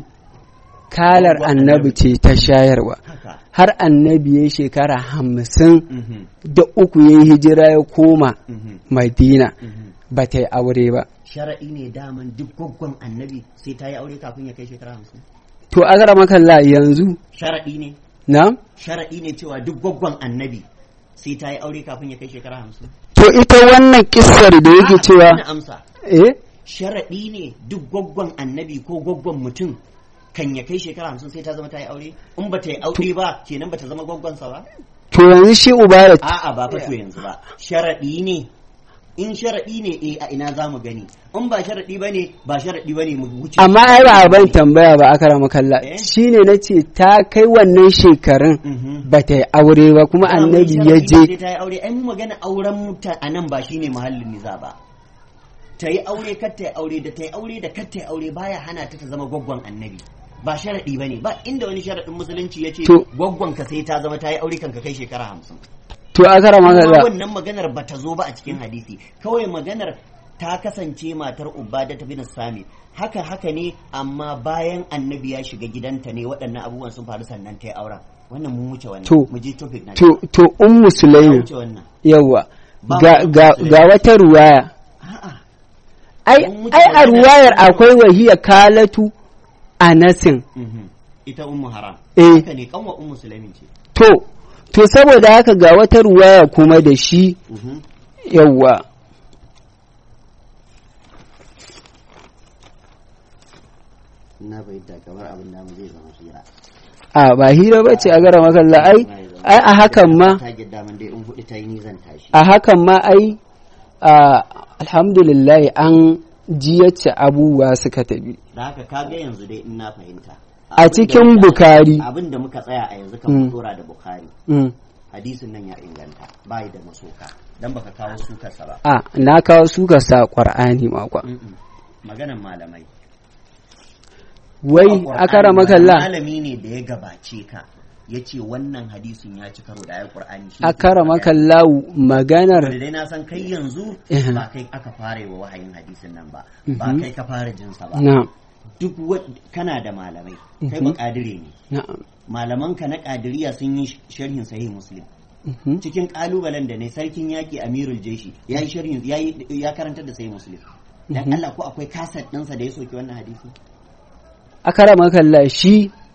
kalar Yawwa, annabi annabi. ce ta shayarwa haka har annabi ya shekara hamsin Mhm. da uku ya yi hijira ya koma Mhm. madina Mhm. ba ta yi aure ba shara'i ne daman duk gwaggon annabi sai ta yi aure kafin ya kai shekara hamsin to a makalla yanzu shara'i ne na shara'i ne cewa duk gwaggon annabi sai ta yi aure kafin ya kai shekara hamsin to ita wannan kissar da yake A'a, cewa ina amsa eh sharaɗi ne duk gwaggon annabi ko gwaggon mutum kan ya kai shekara hamsin sai ta zama ta yi aure in ba ta yi aure ba kenan ba ta zama gwaggonsa ba to yanzu shi ubarat a'a ba fa to yanzu ba sharaɗi ne in sharaɗi ne eh a ina za mu gani in ba sharaɗi ba ne ba sharaɗi ba ne mu wuce amma ai ba a ban tambaya ba aka rama kalla Eh? shine na ce ta kai wannan shekarun Mhm. ba ta yi aure ba kuma Ba mun annabi sharaɗi ya ba sai je ta yi aure ai mu magana auren muta a nan ba shine muhallin niza ba ta yi aure kar ta yi aure da ta yi aure da kar ta yi aure baya hana ta ta zama gwaggon annabi ba sharaɗi ba ne ba inda wani sharaɗin musulunci ya ce To- gwaggon ka sai ta zama ta yi aure kan ka kai shekara hamsin to aka rama kuma kalla wannan maganar ba ta zo ba a cikin hadisi kawai maganar ta kasance matar ubada ta bin sami haka haka ne amma bayan annabi ya shiga gidanta ne waɗannan abubuwan sun faru sannan ta yi auren wannan mun wuce wannan To- mu je topic na to to ummu ya sulaimin wuce wannan yawa Ba ga mu ga Ummu ga wata ruwaya a'a ai Mun wuce ai a magana. ruwayar akwai wahiya kalatu anasin Mhm. ita ummu haram Eh. haka ne kanwa ummu sulaimin ce to to saboda haka ga wata ruwaya kuma da shi Mhm. yawa na bayyana kamar abin da zai zama hira a ba hira ba ce a gara makalla ai ai a hakan ma ta gidda man dai in hudu ta yi ni zan tashi a hakan ma ai a alhamdulillah an ji yacce abubuwa suka tafi da haka kaga yanzu dai in na fahimta A cikin Bukari. abin da muka tsaya a yanzu kan Mm. dora da bukari Mm. hadisin nan ya inganta bai da masoka dan baka kawo sukarsa ba a na kawo suka sa qur'ani makwa Mm-mm. maganan malamai wai A Qur'ani akara ba makalla malami ne da ya gabace ka ya ce wannan hadisin ya ci karo da ayar qur'ani shi akara ke faɗa. makalla maganar da dai na san kai yanzu Eh. ba kai aka fara yi wa wahayin hadisin nan ba ba Mhm. kai ka fara jinsa ba na duk wa- kana da malamai kai Mhm. ba kadire ne na'am malamanka na kadiriya sun yi sharhin sahih muslim Mhm. cikin kalubalen da ne sarkin yaki amirul jeshi ya yi sharhin ya yi ya karanta da sahih muslim dan Mhm. Allah ko akwai kaset ɗinsa da ya soki wannan hadisi akara makalla shi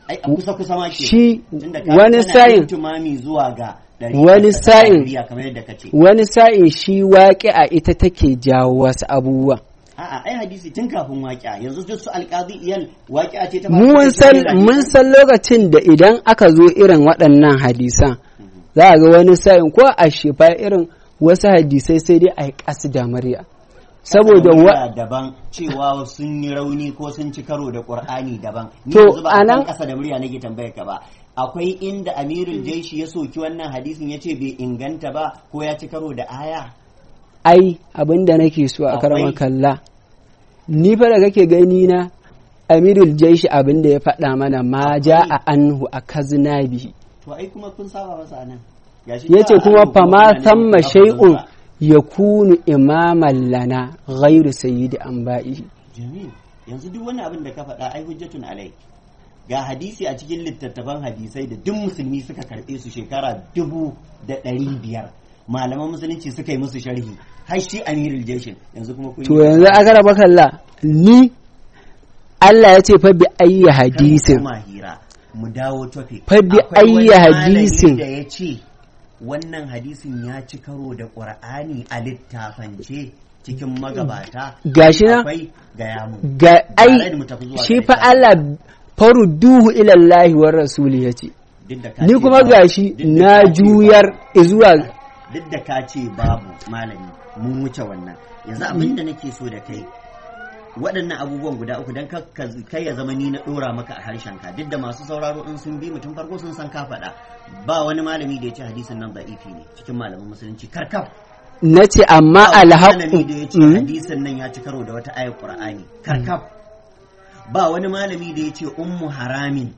ai a kusa kusa ma ke shi Tunda ka- wani kana sa'in yin tumami zuwa ga ɗari Wani ta sa'in- Najeriya kamar yadda ka ce wani sa'in shi waƙi a ita take jawo wasu abubuwa a'a ai hadisi tun kafin waƙi'a yanzu duk su alƙadi iyal waƙi'a ce ta mun san mun san lokacin da idan aka zo irin waɗannan hadisan za a ga wani sa'in ko a shefa irin wasu hadisai sai dai a yi ƙasa da murya saboda wa daban cewa sun yi rauni ko sun ci karo da qur'ani daban ni To, yanzu ba anan- anan kasa da murya nake tambayar ka ba akwai inda amirul jaishi ya soki wannan hadisin ya ce bai inganta ba ko ya ci karo da aya ai abin da nake so a Akwai. karama kalla ni fa da kake gani na amirul jaishi abin da ya faɗa mana ma ja a anhu a kazina bihi to ai kuma kun saba masa nan Gashi ya ce ba kuma a fama mutane samma ba su shay'un ba. ya kunu imaman lana ghairu sayyidi an ba'ihi jamil yanzu duk wani abin da ka faɗa ai hujjatun alai ga hadisi a cikin littattafan hadisai da duk musulmi suka karɓe su shekara dubu da ɗari biyar malaman musulunci suka yi musu sharhi har shi amirul jeshin yanzu kuma kun to yi- yanzu aka raba kalla ni Allah ya ce fa bi ayyi Kar mu hadisin koma hira mu dawo topic Fa bi Akwai wani ayyi malami hadisin. da ya ce wannan hadisin ya ci karo da qur'ani a littafance cikin magabata Gashi na? akwai gaya mu ga Tare ai da mu tafi zuwa shi ga fa littafi. Allah farudduhu ila Allah wa rasuli yace Duk da ka ni ce kuma babu- gashi duk da na ka ce juyar zuwa duk da ka ce babu malami mun wuce wannan yanzu abin da nake so da kai waɗannan abubuwan guda uku don kai ya zama ni na ɗora maka a harshen ka duk da masu sauraro in sun bi mutum farko sun san ka faɗa ba wani malami da ya ce hadisin nan da'ifi ne cikin malaman musulunci karkaf nace amma ba wani alhaqu malami da ya ce Mm. hadisin nan ya ci karo da wata ayar qur'ani karkaf ba wani malami da ya ce ummu haramin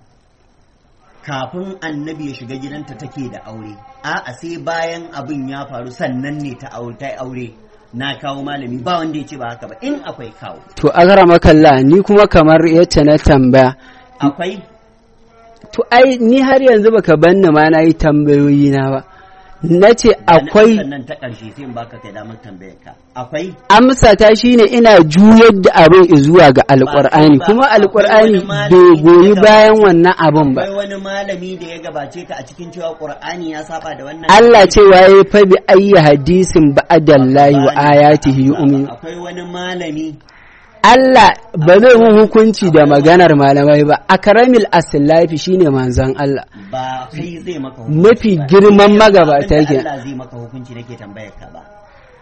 kafin annabi ya shiga gidanta take da aure a'a sai bayan abin ya faru sannan ne ta aure ta aure na kawo malami ba wanda ya ce ba haka ba in akwai kawo to akrama kalla ni kuma kamar yace na tambaya akwai to ai ni har yanzu baka banni ma na yi tambayoyi na ba nace akwai sannan ta ƙarshe sai in baka kai damar tambayar ka akwai amsa ta shine ina juyar da abin zuwa ga alkur'ani ba, kuma akwai alkur'ani wani malami bai da goyi ya bayan gabace- wannan abin ba akwai wani malami da ya gabace ka a cikin cewa qur'ani ya saba da wannan Allah cewa ya fa bi ayyi hadisin ba'dallahi wa ayatihi yu'min akwai wani malami Allah ba zai mun hukunci da maganar malamai ba akramil aslafi shine manzon Allah ba kai zai maka hukunci Mafi ba. girman Ni yanzu magabata abinda ke. Allah zai maka hukunci nake tambayar ka ba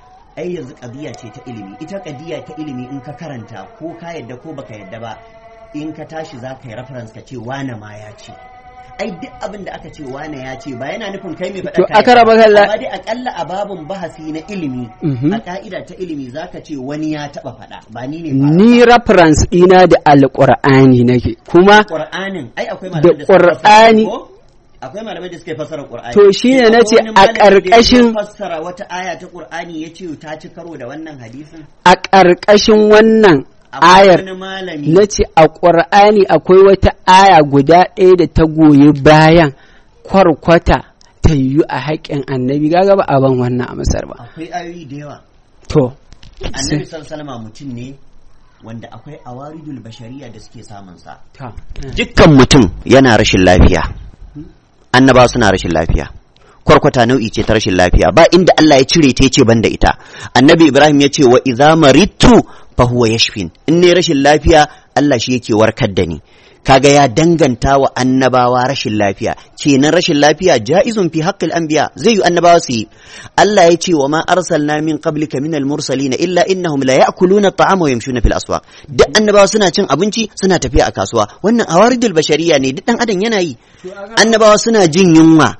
ai yanzu kadiya ce ta ilimi ita kadiya ta ilimi in ka karanta ko ka yadda ko baka yadda ba in ka tashi za ka yi reference ka ce wane ma ya ce ai duk abin da aka ce wane ya ce ba yana nufin kai mai faɗa To, ka aka yadda raba ba. kalla- amma dai akalla a babun bahasi na ilimi Mhm. a ka'ida ta ilimi zaka ce wani ya taɓa faɗa ba ni ne ba ni reference ɗina da alƙur'ani nake kuma Qur'anin ai akwai Da malamai da suka Qur'ani- fassara ko? akwai malamai da suka fassara Qur'ani To shine Akwai nace wani a malami da ya ƙarƙashin- fassara wata aya ta Qur'ani yace ta ci karo da wannan hadisin a ƙarƙashin wannan Akwai ayar wani malami na ce a ƙur'ani akwai wata aya guda ɗaya da ta goyi bayan kwarkwata ta yiwu a haƙƙin annabi gaga ba a ban wannan a masar ba akwai ayoyi da yawa to annabi sallallahu alaihi mutum ne wanda akwai awaridul bashariya da suke samun sa ta dukkan mutum yana rashin lafiya annaba suna rashin lafiya kwarkwata nau'i ce ta rashin lafiya ba inda Allah ya cire ta yace banda ita annabi ibrahim ya ce wa idza maridtu fa huwa yashfin in ne rashin lafiya Allah shi yake warkar da ni kaga ya danganta wa annabawa rashin lafiya kenan rashin lafiya ja'izun fi haqqil anbiya zai yi annabawa su yi Allah ya ce wa ma arsalna min qablika min al mursalin illa innahum la ya'kuluna at-ta'ama wa yamshuna fil aswaq duk annabawa suna cin abinci suna tafiya a kasuwa wannan awaridul bashariya ne duk dan adam yana yi annabawa suna jin yunwa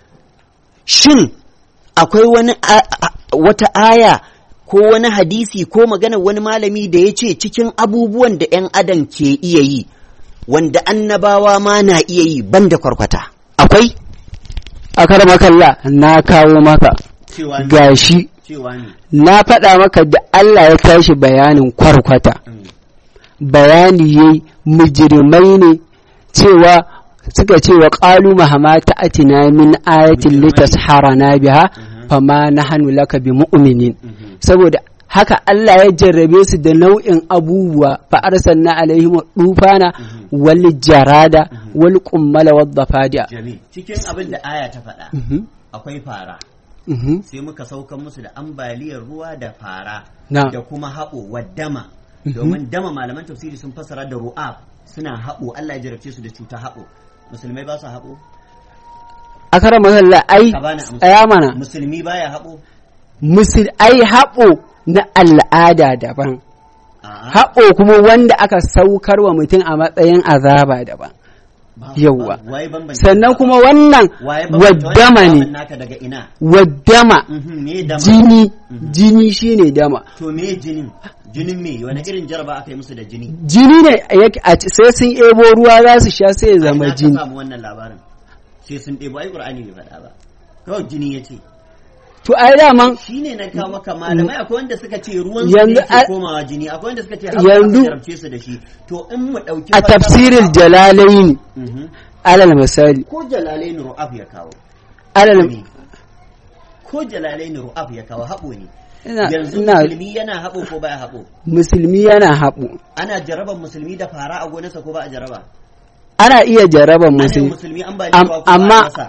shin akwai wani a- a- wata aya ko wani hadisi ko magana wani malami da ya ce cikin abubuwan da 'yan adam ke iya yi wanda annabawa ma na iya yi banda kwarkwata akwai a makalla na kawo maka cewa gashi cewa ne na faɗa maka da Allah ya tashi bayanin kwarkwata bayani yayi mujrimai ne cewa suka ce wa qalu mahama ta'atina min ayatin Mujrimai. litasharana biha fama nahnu laka bi mu'minin saboda haka Allah ya jarrabe su da nau'in abubuwa fa arsalna alaihim dufana wal jarada wal qummala wad dafadiya Jamil. Cikin abin da aya ta faɗa Mhm, akwai fara. mhm, Sai muka saukan musu da ambaliyar ruwa da fara na da kuma haɓo wa dama. Mhm. Domin dama malaman tafsiri sun fassara da ru'ab suna haɓo Allah ya jarabce su da cuta haɓo. Musulmai ba su haɓo? akara masalla ai Ka bani amsa. tsaya mana Musulmi baya haɓo? musul ai haɓo na al'ada daban A'a. haɓo kuma wanda aka saukar wa mutum a matsayin azaba daban Ba- yawwa. ba- waye bambanta sannan ba? kuma wannan waye bambanta waddama wannan ne abin naka daga ina waddama Mhm, me dama jini Mhm. jini shine dama to me jinin jinin me wani irin jaraba aka yi musu da jini jini ne yake a ci- sai sun ebo ruwa za su sha sai ya A zama ina ka jini samu wannan labarin sai sun ɗebo ai qur'ani bai faɗa ba kawai jini ya ce to ai daman shine na kawo maka malamai akwai wanda suka ce ruwan su Yanzu ne a- ke komawa jini akwai wanda suka ce Yanzu- yanzu jarabce su da shi to in mu ɗauki a fassara- tafsirin jalalaini Mhm. alal misali ko jalalain ru'af ya kawo alal ne ko jalalain ru'af ya kawo haɓo ne ina yanzu ina musulmi yana haɓo ko baya haɓo musulmi yana haɓo ana jaraban musulmi da fara a gonarsa ko ba a jaraba ana iya jaraban ana yi musulmi musulmi an ba Am- ruwa ko amma- ba a masa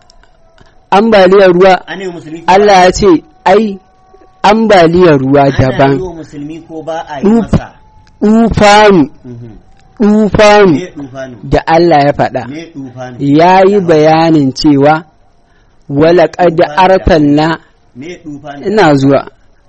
ambaliyar ruwa ana yi musulmi ko Allah ya ce ai ambaliyar ruwa ana yi daban wa musulmi ko ba a yi Duf- masa dufanu Mhm. dufanu me dufanu da Allah ya faɗa me dufanu ya yi bayanin cewa walaƙad arsalna me dufanu ina zuwa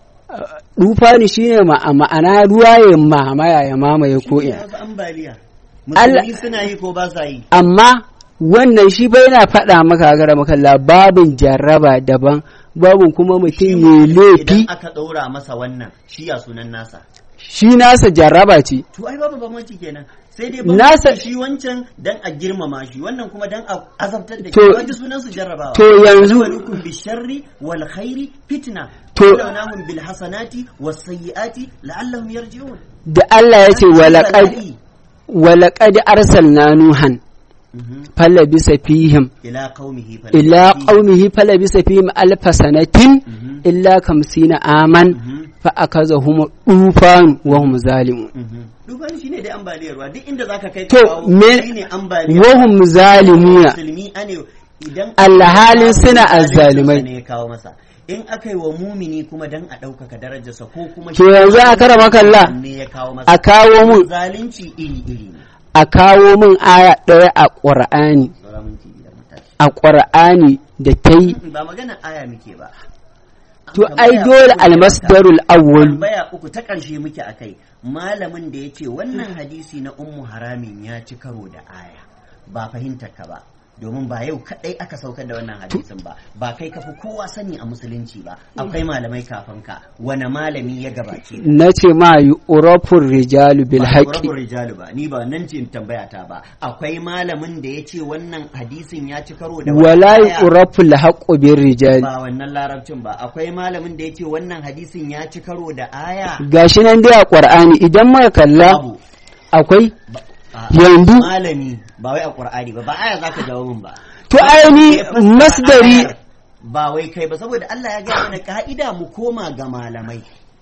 dufani shine ma- ma'ana ruwa ya mamaya ya mamaye ko Shi ne ina wasu ambaliya Allah- musulmi suna yi ko ba sa yi amma wannan shi bai na faɗa maka gara makalla babin jarraba daban babin kuma Shi mutum ma ya idan laifi aka ɗaura masa wannan shi ya sunan nasa shi nasa jarraba ce to ai babu bambanci kenan sai dai Nasa- bambanci shi wancan dan a girmama shi wannan kuma dan a azabtar da shi To- wanda sunan su jarrabawa to yanzu- walukum bisharri wal khairi fitna To- lawnahum bil hasanati was sayyiati la'allahum yarji'un da Allah ya ce walaƙad Bala'i. walaƙad arsalna nuhan Mhm. falabisa fihim ila qaumihi fa ila qaumihi falabisa fihim alfa sanatin Mhm. illa kamsina aman Mhm. fa akazahum dufan wa hum zalimun Mhm. Duban shi ne dai ambaliyar ruwa duk inda zaka kai To, ka kawo me- shi ne ambaliyar wa hum zalimuna musulmi ane idan Alhalin suna zaluncinsa azzalumai. ne ya kawo masa in aka yi wa mumini kuma dan a ɗaukaka darajarsa ko kuma To yanzu a karama kalla, ne ya kawo masa a kawo mun zalunci iri iri ne a kawo min aya ɗaya a ƙur'ani Saura minti biyar mu tashi. a ƙur'ani da ta yi ba magana aya muke ba to Tambaya ai dole uku ne almasdarul maka. awwal tambaya uku ta ƙarshe muke akai malamin da ya ce wannan hadisi na ummu haramin ya ci karo da aya ba fahimtar ka ba domin ba yau kadai aka saukar da wannan hadisin ba ba kai kafi kowa sani a musulunci ba akwai malamai kafin ka wani malami ya gabace ka? na ce ma yi urafun rijalu bil ba haƙi Qur'anul rijalu ba ni ba nan ce in tambaya ta ba akwai malamin da ya ce wannan hadisin ya ci karo da wata wala yi aya? urafun haƙo bin rijali ba wannan larabcin ba akwai malamin da ya ce wannan hadisin ya ci karo da aya gashi nan dai a ƙur'ani idan muka kalla babu akwai A'a, yanzu malami ba wai a qur'ani ba ba aya zaka jawo min ba to aini Ya fassara masdari ayar, ba wai kai ba saboda Allah ya gaya mana ka'ida mu koma ga malamai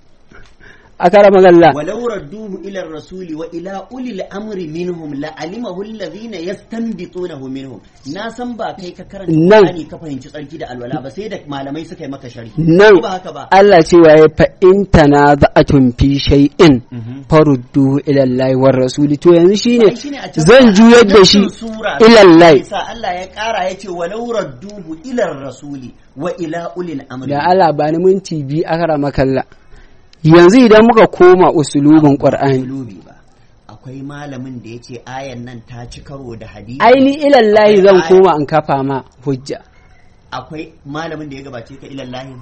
a kara magalla walau radduhu ila rasuli wa ila ulil amri minhum la alimahu alladhina yastanbitunahu minhum na san ba kai ka karanta Nan. Qur'ani ka fahimci tsarki da alwala ba sai da malamai suka yi maka sharhi nan Ko ba haka ba Allah cewa ya fa in tanaza'atun fi shay'in Mhm. farudduhu ila Allah war rasuli to yanzu shine Ai, shine a can zan baya, juyar da a shi cikin sura, ila Allah sa Allah ya kara ya ce walau radduhu ila rasuli wa ila ulil amri da Allah ba ni minti biyu a kara makalla yanzu idan muka koma usulubin Qur'ani Usulubi ba akwai malamin da ya ce ayan nan ta ci karo da hadisi aini ilallahi Akwai zan aya- koma in kafa ma hujja akwai malamin da ya gabace ka ilallahi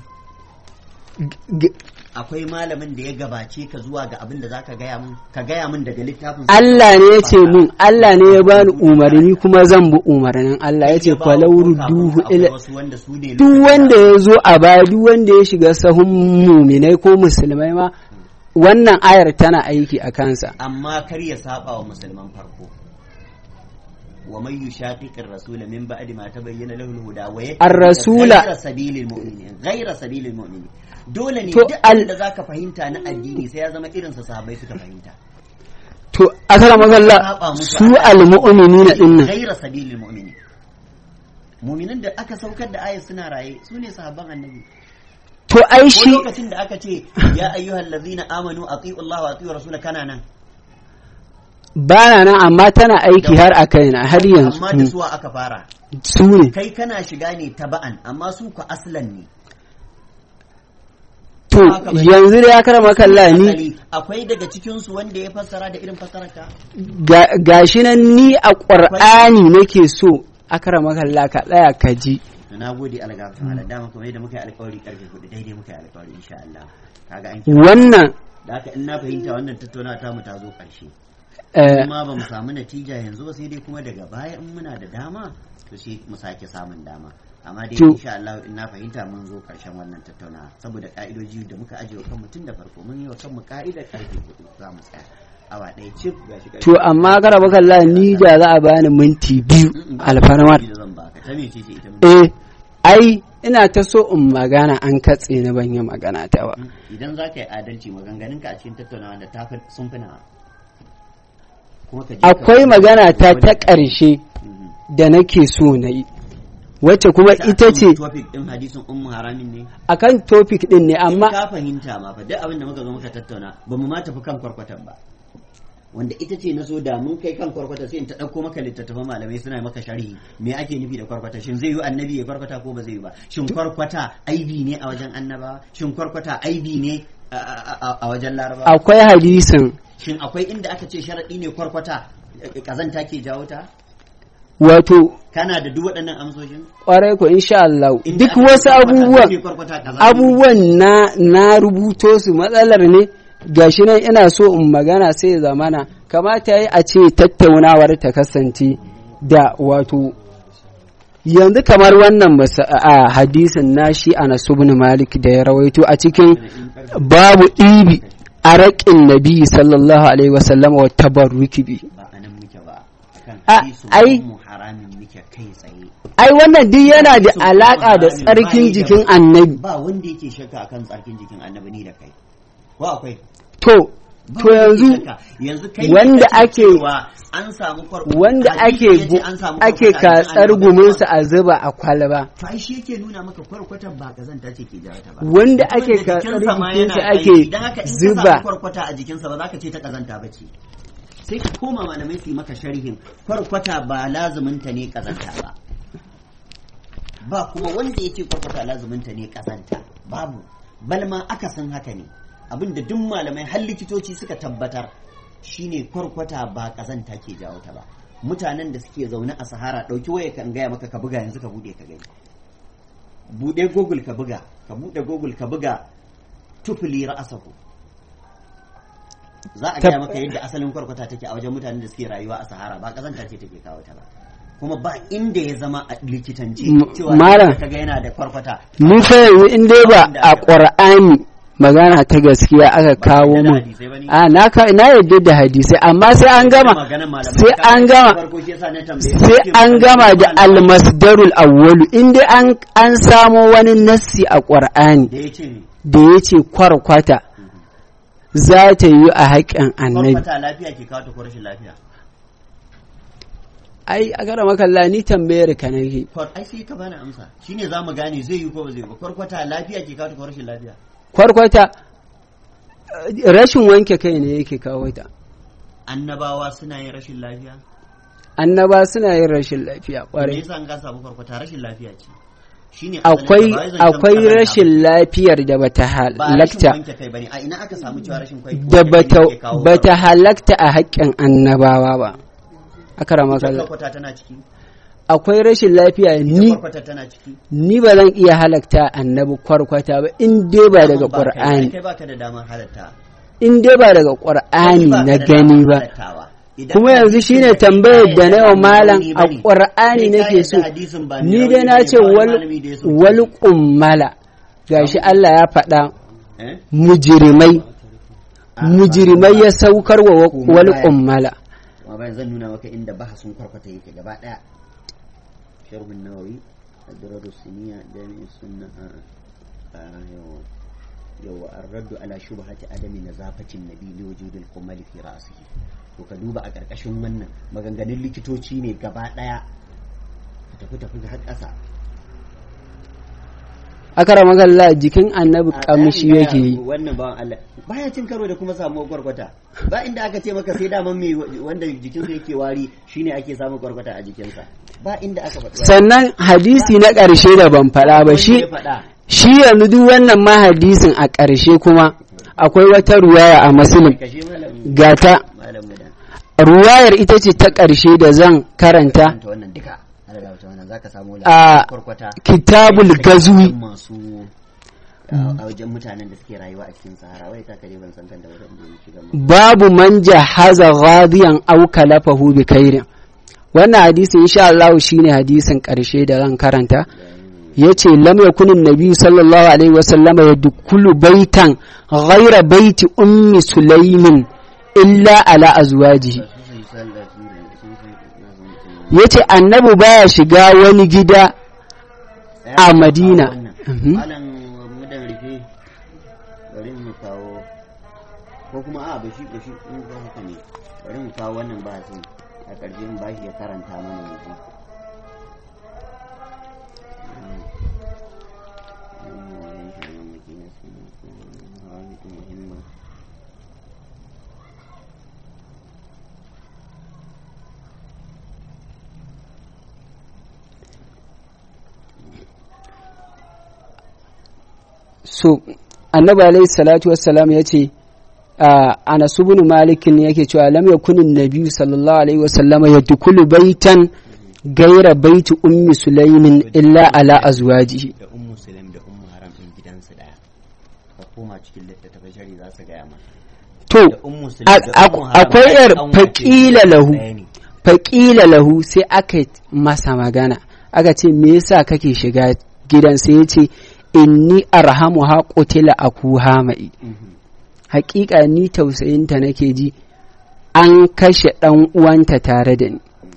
G- akwai malamin da ya gabace ka zuwa ga abin da zaka gaya min ka gaya min daga littafin Allah ne ya ce mun Allah ne ya bani umarni kuma zan bi umarnin Allah ya ce falawru duhu ila wasu wanda su ne duk wanda ya zo a baya duk wanda ya shiga sahun muminai ko musulmai ma wannan ayar tana aiki a kansa amma kar ya saba wa musulman farko wa man yushaqiqir rasula min ba'di ma tabayyana lahu al-huda wa Ar-rasula- ghayra sabilil mu'minin ghayra sabilil mu'minin dole ne To, duk al- abin da zaka fahimta na addini sai ya zama irin sa sahabbai suka fahimta to akara magalla Saba musu su a- almu'minina dinnan ghayra sabilil mu'minin mu'minan da aka saukar da ayat suna raye su ne sahabban annabi to ai ko shi lokacin da aka ce ya ayyuhal ladzina amanu ati'u Allah wa ati'u rasula kana nan bana nan amma tana aiki har a kaina har yanzu amma da Mm. suwa aka fara su ne kai kana shiga ne taba'an amma su ku aslan ne to haka bane. yanzu da ya kara makalla ni Asali, akwai daga cikin su wanda ya fassara da irin fassarar ka ga- gashi nan ni a ƙur'ani nake so akara makalla ka tsaya ka ji to na gode algafin ala dama kuma yadda muka yi alkawari karfe hudu daidai muka yi alkawari insha Allah kaga an kira wannan da haka in na fahimta wannan tattaunawa ta mu ta zo karshe eh, kuma ba mu samu natija yanzu ba sai dai kuma daga baya in muna da dama to sai mu sake samun dama amma dai To- insha Allah in na fahimta mun zo karshen wannan tattaunawa saboda ka'idoji da muka ajiye wa kanmu tun da farko mun yi wa kanmu ka'idar karfe hudu za mu tsaya awa ɗaya cif ga shi to amma akara makalla ni da za a bani minti biyu alfarmar da zan baka ta mece ce ita mun eh ai ina ta so in magana an katse ni ban yi magana ta ba idan za ka yi adalci maganganunka a cikin tattaunawa da tafi sun fi nawa kuma ka je ka- akwai magana ta ta ƙarshe Mhm. da nake so na yi wacce kuma ita akan ce topic din hadisin ummu haramin ne akan topic din ne amma amma ka fahimta ma fa duk abin da muka zo muka tattauna ba mu ma tafi kan kwarkwatan ba wanda ita ce na so da mun kai kan kwarkwata sai in ta ɗauko maka littattafan malamai suna maka sharhi me ake nufi da kwarkwata shin zai yi annabi ya kwarkwata ko ba zai yi ba shin kwarkwata aibi ne a wajen annaba shin kwarkwata aibi ne a- a a- a wajen laraba akwai hadisin shin akwai inda aka ce sharaɗi ne kwarkwata eh, kazanta ke jawo ta wato kana da duk waɗannan amsoshin kwarai ko insha Allah Inda duk aka ce wasu kwarkwata abubuwan ce kwarkwata kazanta ne. abubuwan na na rubuto su matsalar ne gashi nan ina so in magana sai ya zamana kamata yi a ce tattaunawar ta kasance da wato yanzu kamar wannan masa- a hadisin nashi Anas ibn Malik da ya rawaito a cikin babu ɗibi a raƙin nabi sallallahu alaihi wasallam wa tabarruki bi ba a nan muke ba akan A- hadisu ai- mu haramin muke kai tsaye ai wannan duk yana da Hadisu alaka da haramin tsarkin bayi da- jikin annabi ba wanda yake shakka akan tsarkin jikin annabi ni da kai ko akwai to Ba to wanda yake yanzu shakka. yanzu kai ne wanda kake ake- cewa an samu kwarkwata wanda hadisi ake yace gu- an samu ake kwarkwata a jikin katsar annabi. guminsa a zuba a kwalba to ai shi yake nuna maka kwarkwatan ba kazanta ce ke jawo ta ba wanda Mutumin ake da katsar jikinsa ma jikinsa yana ake aiki. Dan haka in ka zuba samu kwarkwata a jikinsa ba za ka ce ta kazanta ba ce sai ka koma malamai su yi maka sharhin kwarkwata ba lazuminta ne kazanta ba ba kuma wanda ya ce kwarkwata lazuminta ne kazanta babu balma akasin haka ne abinda duk malamai har likitoci suka tabbatar shine kwarkwata ba kazanta ke jawo ta ba mutanen da suke zaune a sahara ɗauki waya kan gaya maka ka buga yanzu ka bude ka gani bude google ka buga ka bude google ka buga tufli ra'asahu za a Tab- gaya maka yadda asalin kwarkwata take a wajen mutanen da suke rayuwa a sahara ba kazanta ce take kawo ta ba kuma ba inda ya zama a likitance M- cewa Malam. ka ga yana da kwarkwata ni fa yanzu in dai ba a ƙur'ani magana ta gaskiya aka kawo da mu hadisai bane. a na ka na yadda da hadisai amma sai an gama Maganar malamai sai ka- an gama farko shi yasa na tambaye sai ce an malamai gama da malamai almasdarul awwalu in dai an an samo wani nassi a ƙur'ani da ya ce ne da ya ce kwarkwata za ta yi a haƙƙin annabi kwarkwata lafiya ke kawo ta ko rashin lafiya ai a gara makalla ni tambayar ka nake Kwar- ai sai ka bani amsa shine za mu gane zai yi ko ba zai yi ba kwarkwata lafiya ke kawo ta ko rashin lafiya kwarkwata eh, rashin wanke kai ne yake kawo ta annabawa suna yin rashin lafiya annaba suna yin rashin lafiya me kwarai yasa an ka samu kwarkwata rashin lafiya ce shine asalin akwai ta, ba wai zancen akwai kazanta rashin lafiyar da bata ba rashin halakta wanke kai bane a ina aka samu cewa rashin kwai da wanke kai bata ne ke kawo bata halakta a haƙƙin annabawa ba akarama Ita kalla kwarkwata tana ciki akwai rashin lafiya ita ni kwarkwata tana ciki ni ba zan iya halakta annabi kwarkwata ba in dai ba daga Ba kai- qur'ani kai baka da damar halatta in dai ba daga qur'ani Kai baka na da gani damar ba halattawa. Idan kuma yanzu hadisin shine da kai tambayar ka da na yarda yau ba malam mai a rauni bane. qur'ani Kai ka nake so yarda hadisin ba mai ni dai rauni na bane, ce ba wani wal malami da ya soke wal shi. qummala gashi Allah ya faɗa Eh? mujrimai Ah, mujrimai ya saukar wa wal Qummala. qummala Wa bayan zan nuna maka inda bahasun kwarkwata yake gaba daya sharhun nawawi adrar siniya jami'in sunna yawa yawa ar-raddu ala shubhati adami nazafatin nabi li wujudil qumal fi ra'sihi to ka duba a karkashin wannan maganganun likitoci ne gaba daya ka tafi tafi har ƙasa akara magalla jikin annabi kamshi yake yi wannan bawan Allah baya cin karo da kuma samuwar kwarkwata ba inda aka ce maka sai daman mai wanda jikinsa yake wari shine ake samun kwarkwata a jikinsa ba inda aka faɗi sannan hadisi na ƙarshe da ban faɗa ba shi shi yanzu duk wannan ma hadisin a ƙarshe kuma akwai wata ruwaya a musulun gata ruwayar ita ce ta ƙarshe da zan karanta wannan duka za ka samu a kitabul gazwi masu a wajen mutanen da suke rayuwa a cikin sahara wai ka kare ban san kan da wadanda ya shiga babu man jahaza ghadiyan aw kalafahu bi khairin wannan hadisi insha Allah shine hadisin karshe da zan karanta yace lam yakunin nabi sallallahu alaihi wasallam yadkhulu baitan ghayra baiti ummi sulaimin illa ala azwajihi yace annabi baya shiga wani gida a madina malam mudan rufe bari mu kawo ko kuma a ba shi ba shi in ga haka ne bari mu kawo wannan ba sun a ƙarshe mu bashi ya karanta mana yanzu so annabi alaihi salatu wassalam ya ce anas ibn malik ne yake cewa lam yakun nabi sallallahu alaihi wasallama yadkhulu baitan gaira baiti ummi sulaimin illa ala azwajihi da ummu sulaim da ummu haram din gidansu daya ka koma cikin littattafai shari za su gaya maka to da ummu sulaim da ummu haram akwai yar ɗan faƙila lahu ɗaya ne. faƙila lahu sai aka masa magana aka ce me yasa kake shiga gidan sai ya ce inni arhamu ha qutila akuha mai Mhm. haƙiƙa ni tausayinta nake ji an kashe ɗan uwanta tare da ni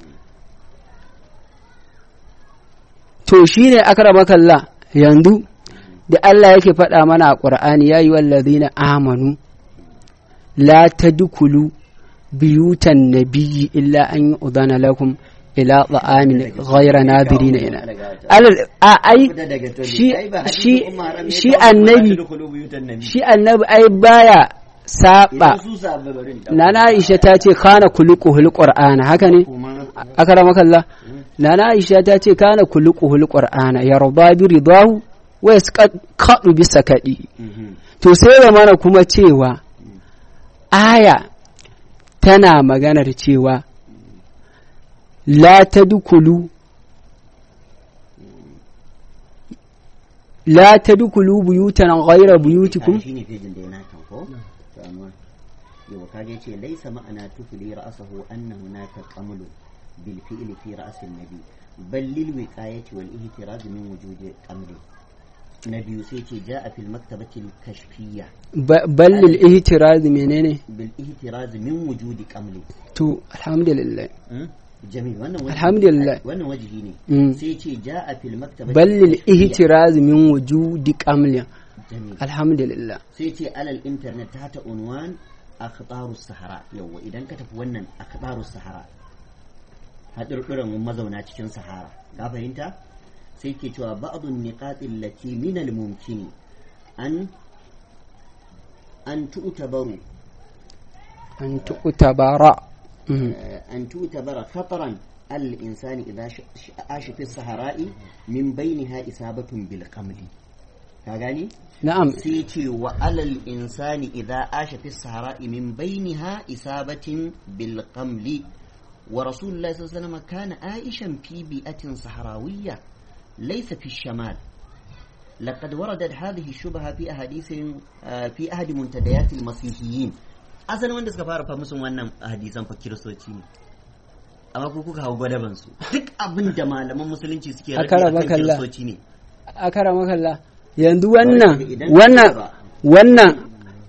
to shine akramakallah yanzu da Allah yake faɗa mana a ƙur'ani ya yi wallazina amanu la tadkhulu biyutan nabiyyi illa an yi udana lakum ila ta'amin ghayra nadirina ina alal a ai Fita daga toli. shi Ai ba hadisin shi Ummu Haram ne shi kawai, annabi ba ta dukulu buyutan nabi. shi annabi ai baya saba Idan su sahabbai bari in ɗauka. nana Aisha ta ce kana kuluquhul qur'ana haka ne Kuma- akramakallah nana Aisha ta ce kana kuluquhul qur'ana yarda bi ridahu wa yasqadu bi sakadi Mhm. to sai da mana kuma cewa aya tana maganar cewa la tadkhulu la tadkhulu buyutan ghayra buyutikum shi ne fejin da yana kan ko to amma yau kage ce laisa ma'ana tufli ra'sahu anna hunaka qamlu bil fi'li fi ra's an-nabi bal lil wiqayati wal ihtiraz min wujudi qamli na biyu sai ce ja'a fil maktabati al-kashfiyya Ba- ballil ihtiraz menene bil ihtiraz min wujudi qamli to alhamdulillah jamil wannan wajihi- Alhamdulillah. wannan wajihi ne Mm. sai ce ja'a fil maktabati ballil al-kashfiyya. ihtiraz min wujudi qamlin jamil alhamdulillah sai ce alal internet ta ta unwan akhbarus sahara yawa idan ka tafi wannan akhbarus sahara haɗurɗuran mazauna cikin sahara ka fahimta sai ke cewa ba'dun niqatil lati min al mumkin an an tu'tabaru an tu'tabara Mhm. أن تعتبر خطرا على الإنسان إذا ش- ش- عاش في الصحراء من بينها إصابة بالقمل كاغاني na'am سيتي وعلى الإنسان إذا عاش في الصحراء من بينها إصابة بالقمل ورسول الله صلى الله عليه وسلم كان عائشا في بيئة صحراوية ليس في الشمال لقد وردت هذه الشبهة في أحاديث آه، في أحد منتديات المسيحيين asalin wanda suka fara fa musun wannan hadisan fa kiristoci ne amma ku kuka hau gwadaban su duk abin da malaman musulunci suke rabi Akara akan bakalla. kiristoci ne akara makalla yanzu wannan Idan ka wannan lura- wannan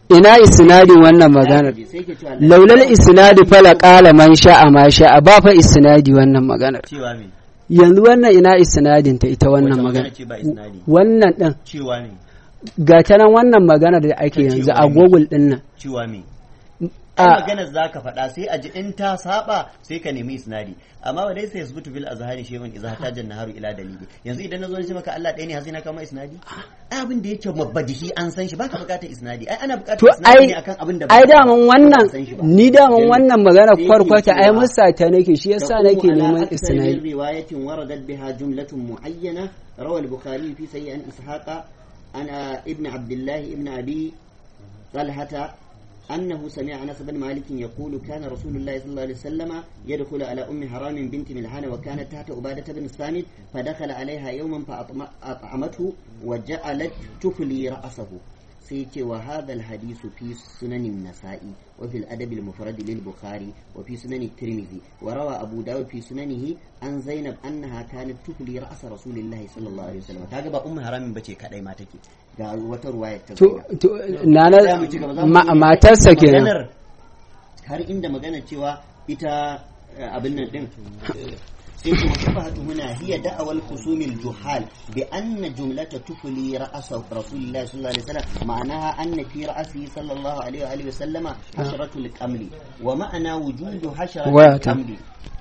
ina isnadin wannan maganar sai ke cewa laulal isnadi fala qala man sha'a ma sha'a ba fa isnadi wannan maganar cewa me yanzu wannan ina isnadin ta ita wannan Wata magana ce ba isnadi wannan din cewa me ga ta nan wannan maganar da ake Ta yanzu cewa a me? google din nan cewa me a ai maganar za ka faɗa sai a ji in ta saba sai ka nemi isnadi amma wa dai sai yasbutu bil azhari shay'un idza hataja naharu ila dalili yanzu idan nazo ce maka Allah ɗaya ne har sai na kama isnadi ai abin da yake mabadihi an san shi baka bukatar isnadi ai ana bukatar to isnadi ai ne akan abin da ba ai ka daman wannan ba san shi ba. ni daman Yanzu wannan magana sai yake kwarkwata ai cewa- musa ta nake shi yasa تقوم nake على neman أكثر من isnadi رواية وردت بها جملة معينة روى البخاري في سيء عن إسحاق عن ابن عبد الله ابن أبي طلحة أنه سمع أنس بن مالك يقول كان رسول الله صلى الله عليه وسلم يدخل على أم حرام بنت ملحان وكانت تحت عبادة بن الصامت فدخل عليها يوما فأطعمته وجعلت تفلي رأسه سيتي وهذا الحديث في سنن النسائي وفي الأدب المفرد للبخاري وفي سنن الترمذي وروى أبو داود في سننه عن زينب أنها كانت تفلي رأس رسول الله صلى الله عليه وسلم كاغا با أم حرام بچي كدai ma take ga wata ruwaya ta to Zainab. to Za nana mu ci gaba, za mu ma- iya matarsa kenan maganar har inda magana cewa ita eh, abin nan din sai kuma shafahatu huna hiya da'awal khusumil juhal bi anna jumlata tufli ra'asa rasulillah sallallahu alaihi wasallam ma'anaha anna fi ra'sihi sallallahu alaihi wa alihi wasallama hasharatul qamli wa ma'ana wujudu hasharatul Wayata. qamli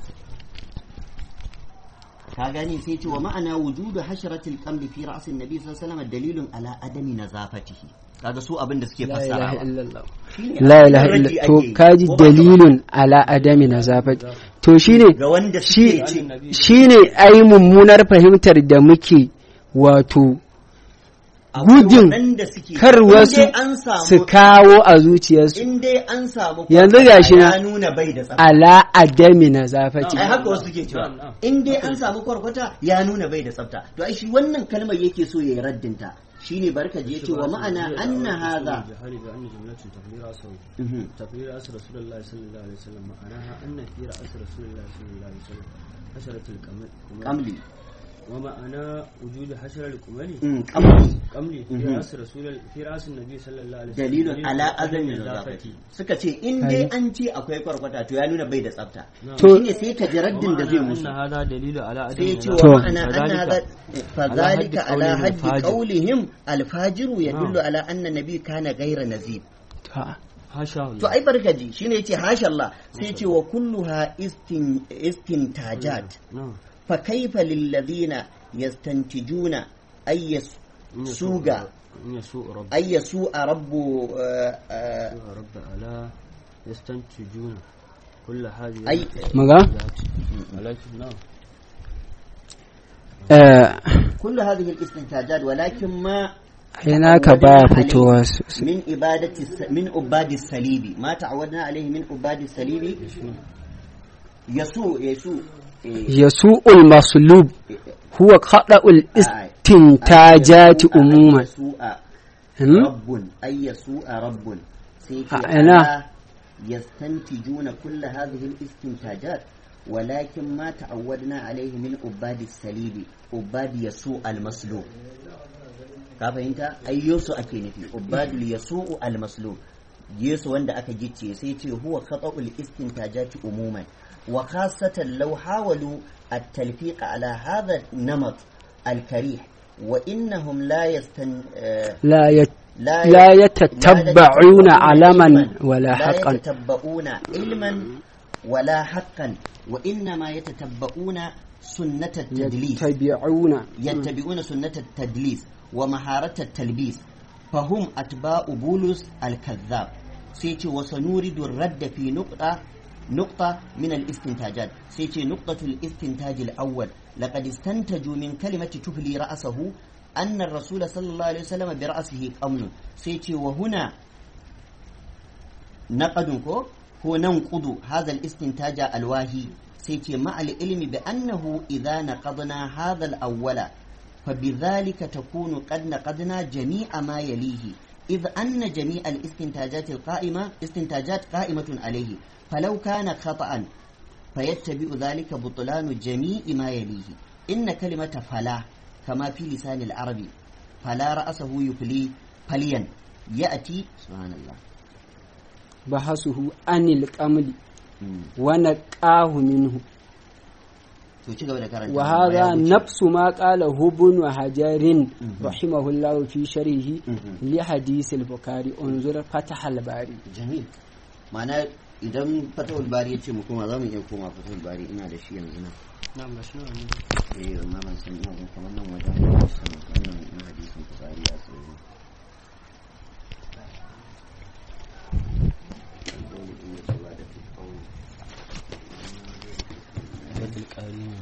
ka gani sai ce wa ma'ana wujudu hasharatul qamli fi ra'sin nabi sallallahu alaihi wasallam dalilun ala adami nazafatihi kaga su abin da suke la ilaha fassarawa illallah Shine la abin ilaha raddi illallah to ake yi. kaji Ko ba ka ba? dalilun ala adami nazafat to shine ga wanda shi suke ce shine ai mummunar fahimtar da muke wato akwai gudun waɗanda suke kar in wasu dai an su samu kawo a zuciyarsu in dai an samu Yanzu kwarkwata gashi na- ya nuna bai da tsafta ala adami nazafati ai haka wasu suke cewa in dai an samu kwarkwata ya nuna bai da tsafta to ai shi wannan kalmar yake so yayi raddinta shine barka je ce wa ma'ana anna hadha جهالي بأن جملة تقرير أسره Mhm. تقرير أسر رسول الله صلى الله عليه وسلم معناها أن في رأس رسول الله صلى الله عليه وسلم حشرة القمل kamli ومعنى وجود حشرة القمل Mm, kamli قمل في Mhm. رأس رسول في رأس النبي صلى الله عليه وسلم dalilun ala azami النظافة. nazafati suka ce in dai an ce akwai kwarkwata to ya nuna bai da tsafta To- shine sai ka ji raddin da zai ومعنى musu أن هذا دليل على عدم sai ce To. wa النظافة. ma'ana anna فذلك hadha fadhalika على ala حد haddi قولهم qawlihim alfajiru yadullu نعم. ala anna nabi kana ghayra nazib Ta. حاشا to ai barkaji shine yace hasha Allah sai ce wa kulluha istin istintajat نعم fa kaifa lil ladina yastantijuna ay suga إن يسوء رب ay yasu rabbu uh, uh, يسوء رب ألا يستنتجون كل هذه أي- maga ولكن نعم eh kullu hadhihi al istintajat walakin ma ai naka baya fitowa sosai من إبادة الس- من عباد الصليب ما تعودنا عليه من عباد الصليب يسوع يسوع إيه، yasu'ul maslub huwa qada'ul istintajati يسوع- umuman يسوع Hmm? رب أي يسوع رب سيكي آه، أنا. ألا يستنتجون كل هذه الاستنتاجات ولكن ما تعودنا عليه من عباد الصليب عباد يسوع المصلوب ka fahimta ai yesu ake nufi ubadul yasu'u al-maslub yesu wanda aka gicce sai ce huwa khata'ul istintajati umuman wa khassatan law hawalu at-talfiq ala hadha namat al-karih wa innahum la yastan eh, la ya لا لا لا يتتبعون علما علما ولا لا حقا يتتبعون علما ولا حقا وإنما يتتبعون سنة التدليس يتبعون يتبعون سنة التدليس ومهارة التلبيس فهم أتباع بولس الكذاب سيتي وسنورد الرد في نقطة نقطة من الاستنتاجات سيتي نقطة الاستنتاج الأول لقد استنتجوا من كلمة تفلي رأسه أن الرسول صلى الله عليه وسلم برأسه أمن سيتي وهنا نقدكو هو ننقض هذا الاستنتاج الواهي سيتي مع العلم بأنه إذا نقضنا هذا الأول فبذلك تكون قد نقضنا جميع ما يليه إذ أن جميع الاستنتاجات القائمة استنتاجات قائمة عليه فلو كان خطأ فيتبع ذلك بطلان جميع ما يليه إن كلمة فلا كما في لسان العربي فلا رأسه يفلي فليا ya'ti subhanallah bahasuhu anil qamli Mm. wa naqahu minhu to ci gaba da karanta wa Ya hadha wuce. nafsu ma qala hubun wa hajarin Mhm. rahimahullahu fi sharhi Mhm. li hadith al-bukhari unzur fatah al-bari jamil ma'ana idan fatahul bari ya ce mu koma za mu iya koma fatahul bari ina da shi yanzu nan na mashi nawa ne eh amma ban san ina jin kamar nan wajen hadisin wannan na hadisin fitsari a tsaye batul qari ne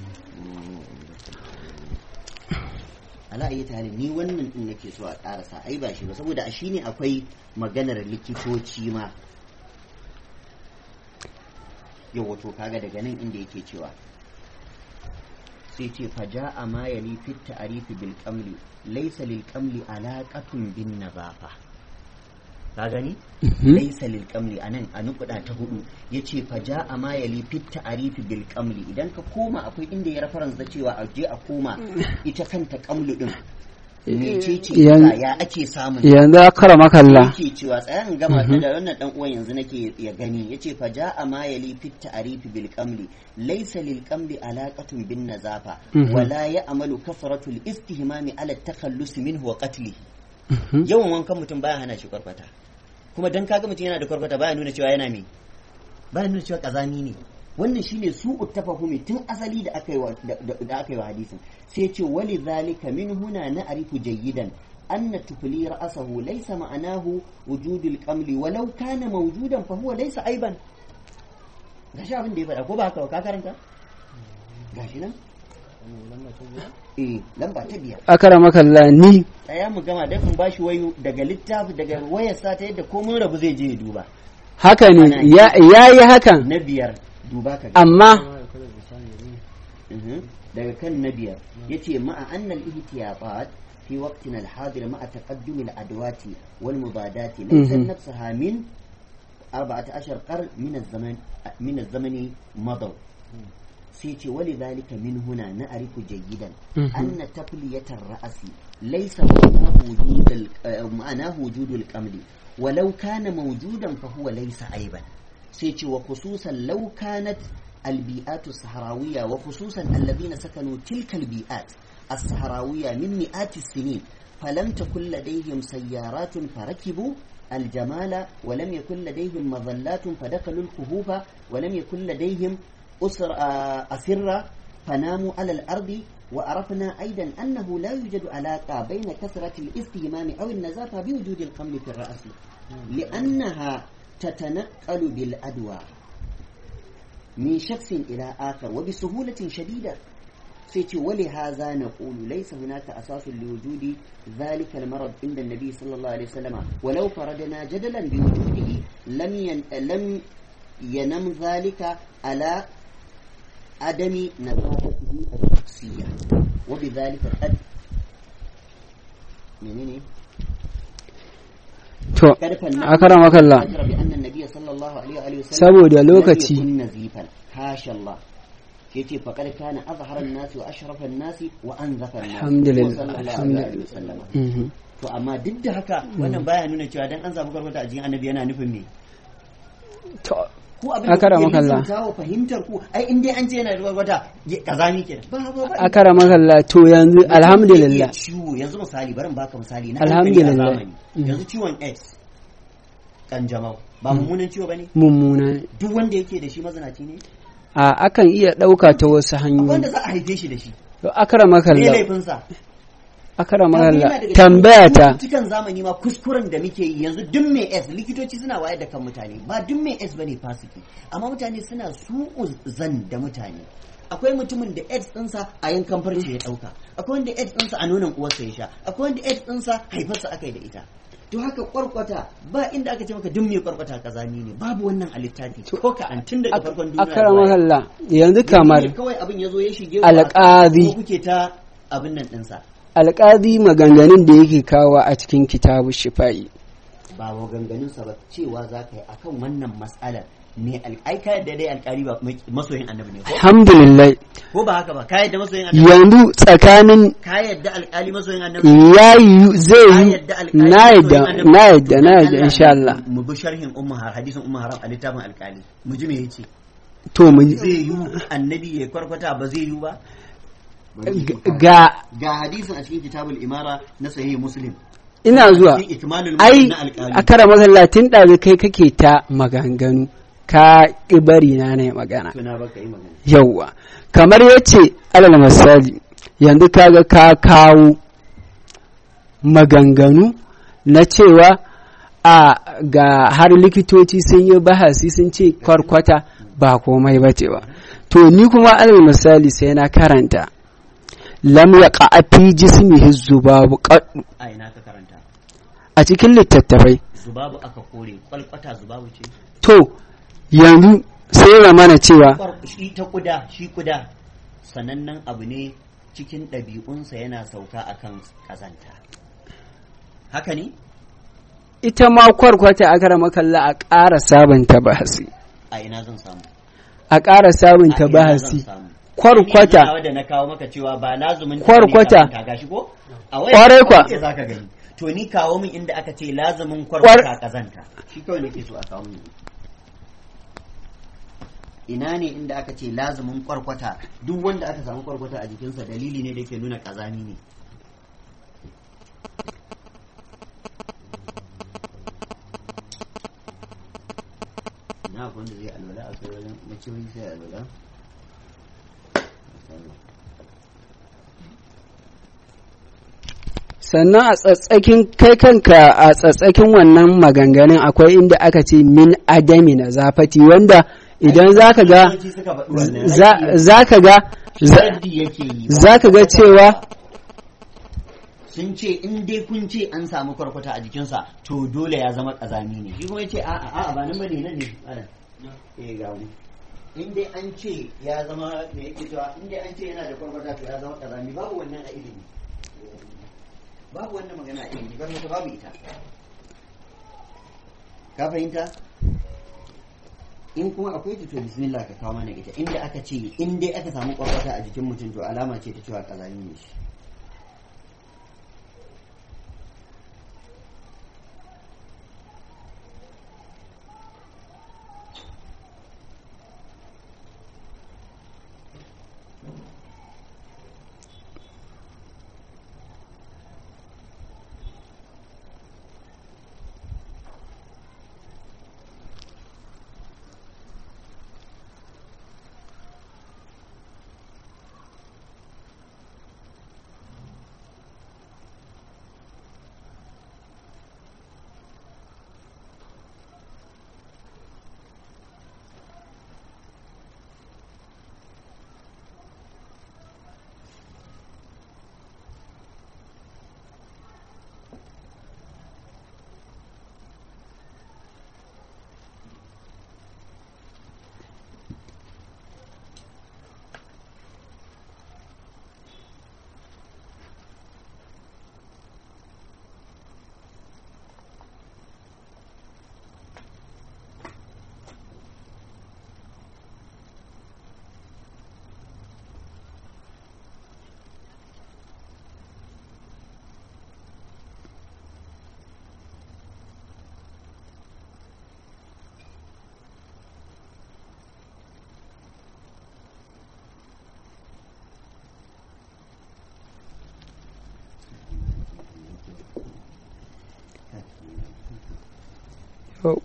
ala ayi tare ni wannan din nake so a karasa ai ba shi ba saboda a shi ne akwai maganar likitoci ma yau wato kaga daga nan inda yake cewa sai ce faja a ma yali fit ta'arifi bil qamli laysa lil qamli alaqatun bin nazafa ka gani laysa lil qamli anan a nukuda ta hudu yace faja a ma yali fit ta'arifi bil qamli idan ka koma akwai inda ya reference da cewa a je a koma ita kanta qamlu din mecece Yan- ita, ya ake samun yanzu akara makalla yake cewa tsayan gama ta da wannan dan uwan yanzu nake ya gani yace fa ja'a ma yali fit ta'rifi bil qamli laysa lil qamli alaqatun bin nazafa Mhm. wala ya'malu kasratu al istihmami ala takhallus minhu wa qatlihi yawan wankan mutum baya hana shi kwarkwata kuma dan kaga mutum yana da kwarkwata baya nuna cewa yana me baya nuna cewa kazami ne wannan shine su tafahumi tun asali da aka yi wa da, da- da aka yi wa hadisin sai ce wali zalika min huna na arifu jayyidan anna tufli ra'sahu laysa ma'anahu wujudul qamli walau kana mawjudan fa huwa laysa aiban gashi abin da ya faɗa ko ba haka ba ka karanta gashi nan eh lamba ta biyar akara makalla ni tsaya mu gama dan in bashi wayo daga littafi daga wayarsa ta yadda ko mun rabu zai je ya duba haka ne ya yi hakan na biyar duba ka ga amma Mhm. daga kan na biyar yace ma'a annal ihtiyatat fi waqtina al-hadir ma'a taqaddum al-adwati wal mubadati laysa Mhm. nafsaha min 14 qarn min az-zaman min az-zamani madaw sai ce wali zalika min huna na arifu jayyidan Mhm. anna tafliyatar ra'asi laysa ma'anahu wujudul ma'anahu wujudul qamli walau kana mawjudan fa huwa laysa aiban sai ce wa khususan law kanat البيئات الصحراوية وخصوصا الذين سكنوا تلك البيئات الصحراوية من مئات السنين فلم تكن لديهم سيارات فركبوا الجمال ولم يكن لديهم مظلات فدخلوا الكهوف ولم يكن لديهم أسر آه، أسرة فناموا على الأرض وعرفنا أيضا أنه لا يوجد علاقة بين كثرة الاستهمام أو النزافة بوجود القمل في الرأس لأنها تتنقل بالأدوى من شخص إلى آخر وبسهولة شديدة سيتي ولهذا نقول ليس هناك أساس لوجود ذلك المرض عند النبي صلى الله عليه وسلم ولو فرضنا جدلا بوجوده لم ين لم ينم ذلك على عدم نظافته الشخصية وبذلك قد منين to قد فلنا akara makalla ذكر بأن النبي صلى الله عليه وآله وسلم saboda لم lokaci يكن نزيفا حاشا الله yace faqad kana azhara an-nas wa ashrafa an-nas wa anzafa an-nas Alhamdulillah, sallallahu alaihi alhamdulillah. wa sallam Mhm. to amma duk da haka wannan baya nuna cewa dan an samu karbata a jikin annabi yana nufin me to ku abin Akara da kuke makalla. kawo fahimtar ku ai in dai an ce yana da karbata kazami kenan ba ba ba akara makalla to yanzu Mutum zai iya alhamdulillah ciwo yanzu misali barin baka misali na Alhamdulillah. hankali a zamani. Mhm. yanzu ciwon AIDS kanjamau ba mummunan ciwo bane mummuna ne. duk wanda yake da shi mazinaci ne a akan iya ɗauka ta wasu akwai wanda hanyoyi za a haife shi da shi to akara me makalla laifinsa akara Yana makalla daga tambaya cikin ta cututtukan zamani ma kuskuren da muke yi yanzu duk mai S likitoci suna wayar da kan mutane ba duk mai S bane fasiki amma mutane suna su zan da mutane akwai mutumin da AIDS ɗinsa a yankan farce ya ɗauka akwai wanda AIDS ɗinsa a nonon uwarsa ya sha akwai wanda AIDS ɗinsa haifarsa aka yi da ita to haka kwarkwata ba inda aka ce maka duk mai kwarkwata kazami ne babu wannan a littafi ko ka an tun daga farkon duniya akara zuwa yau. makalla yanzu Yanzu kamar ne kawai abin ya zo ya shige ku Alƙazi. ko kuke ta abin nan ɗinsa alƙazi maganganun da yake kawo a cikin kitabu shifa'i ba maganganunsa ba cewa za ka yi akan wannan matsalar me ai ka yadda dai alƙali ba masoyin annabi ne ko alhamdulillah ko ba haka ba ka yadda masoyin annabi yanzu tsakanin ka yadda alƙali masoyin annabi ya yi zai ka yi yadda alƙali na yadda masoyin annabi? na yadda na yadda Allah, insha Allah mu bi sharhin ummu har hadisin ummu haram a littafin alƙali mu ji me yace to mu zai yi annabi ya kwarkwata ba zai yi ba ga ga hadisin a cikin kitabul imara na sahih muslim ina zuwa cikin ikmalul ai mu'min na alƙali a kara masallatin ɗazu kai kake ta maganganu ka ƙi bari na ne magana to na baka yi magana yauwa kamar yace alal misali yanzu kaga ka kawo maganganu na cewa a ga har likitoci sun yi bahasi sun ce kwarkwata ba komai ba ce ba to ni kuma alal misali sai na karanta lam ya fi jismihi zubabu qad- a ina ka karanta a cikin littattafai zubabu aka kore kwalkwata zubabu ce to yanzu sai ya mana cewa Kwar- shi ta kuda shi kuda sanannen abu ne cikin ɗabi'unsa yana sauka akan ƙazanta haka ne ita ma kwarkwata a kara makalla a ƙara sabunta bahasi a ina zan samu a ƙara sabunta A ina zan bahasi samu? kwarkwata Ni yanzu nawa da na kawo maka cewa ba lazumin ta Kwarkwata. ne kazanta, gashi ko a Kwarai kwa. ce zaka gani to ni kawo min inda aka ce lazumin kwarkwata kazanta shi kawai nake so a kawo min ina ne inda aka ce lazumin kwarkwata duk wanda aka samu kwarkwata a jikinsa dalili ne da ke nuna kazami ne na akwai wanda zai alwala a kai wajen maciyoyi sai alwala sannan a tsatsakin kai kanka a tsatsakin wannan maganganun akwai inda aka ce min adami na zafati wanda idan zaka ga Likitoci suka faɗi wannan. za- zaka ga za- Raddi yake yi ba. zaka ga cewa sun ce in dai kun ce an samu kwarkwata a jikinsa to dole ya zama kazami ne shi kuma ya ce a'a a'a ba nan bane nan ne ana eh ga wani in dai an ce ya zama me yake cewa in dai an ce yana da kwarkwata to ya zama kazami babu wannan a ilimi babu wannan magana a ilimi kwarkwata babu ita ka fahimta in kuma akwai ta to bismillah ka kawo mana ita inda aka ce in dai aka samu kwarkwata a jikin mutum to alama ce ta cewa kazami ne shi Oh.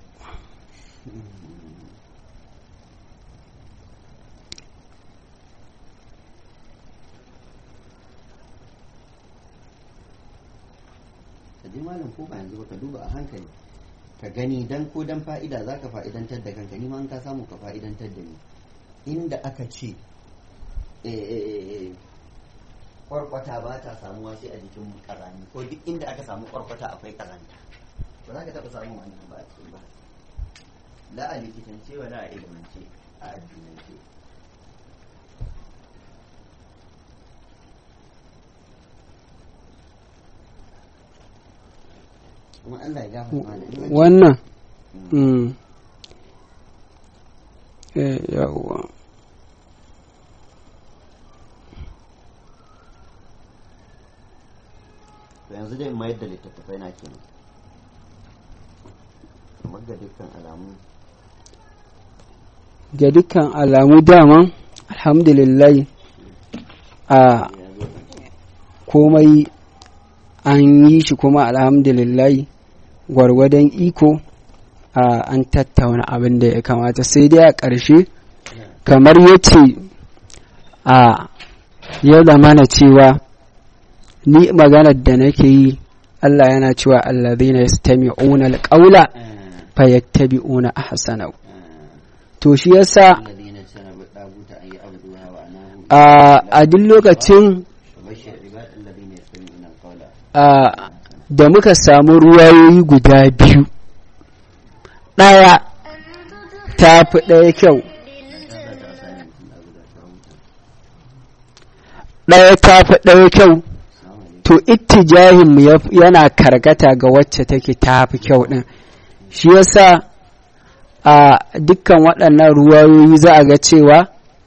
ka ji malam ko ba yanzu ba ka duba a hankali ka gani dan ko dan fa'ida za ka fa'idantar da kanka ni ma in ka samu ka fa'idantar da ni inda aka ce eh, eh, eh, eh, kwarkwata ba ta samuwa sai a jikin karami ko duk inda aka samu kwarkwata akwai karanta ba za ka taɓa samun wannan ba a cikin ba la a likitance wa la a ilimance a addinance kuma Allah ya gafarta mana in an ce- wannan mm, eh, yawwa to yanzu dai mayar da littattafai na kenan kamar ga dukkan alamu ga dukkan alamu daman alhamdulillah a ya zo kan komai an yi shi kuma alhamdulillah gwargwadon iko a an tattauna abin da ya kamata sai dai a ƙarshe kamar yace a ya zamana cewa ni maganar da nake yi Allah yana cewa allazina yastami'una alqawla fayattabi'una ahsanahu to shi yasa الذين اجتنبوا الطاغوت أن يعبدوها وأنابوا a a duk lokacin وبشر عباد الذين يستمعون القول a da muka samu ruwayoyi guda biyu ɗaya ta fi ɗaya kyau ɗaya ta fi ɗaya kyau to ittijahin mu yaf- yana karkata ga wacce take ta fi kyau ɗin shi yasa a dukkan waɗannan ruwayoyi za a ga cewa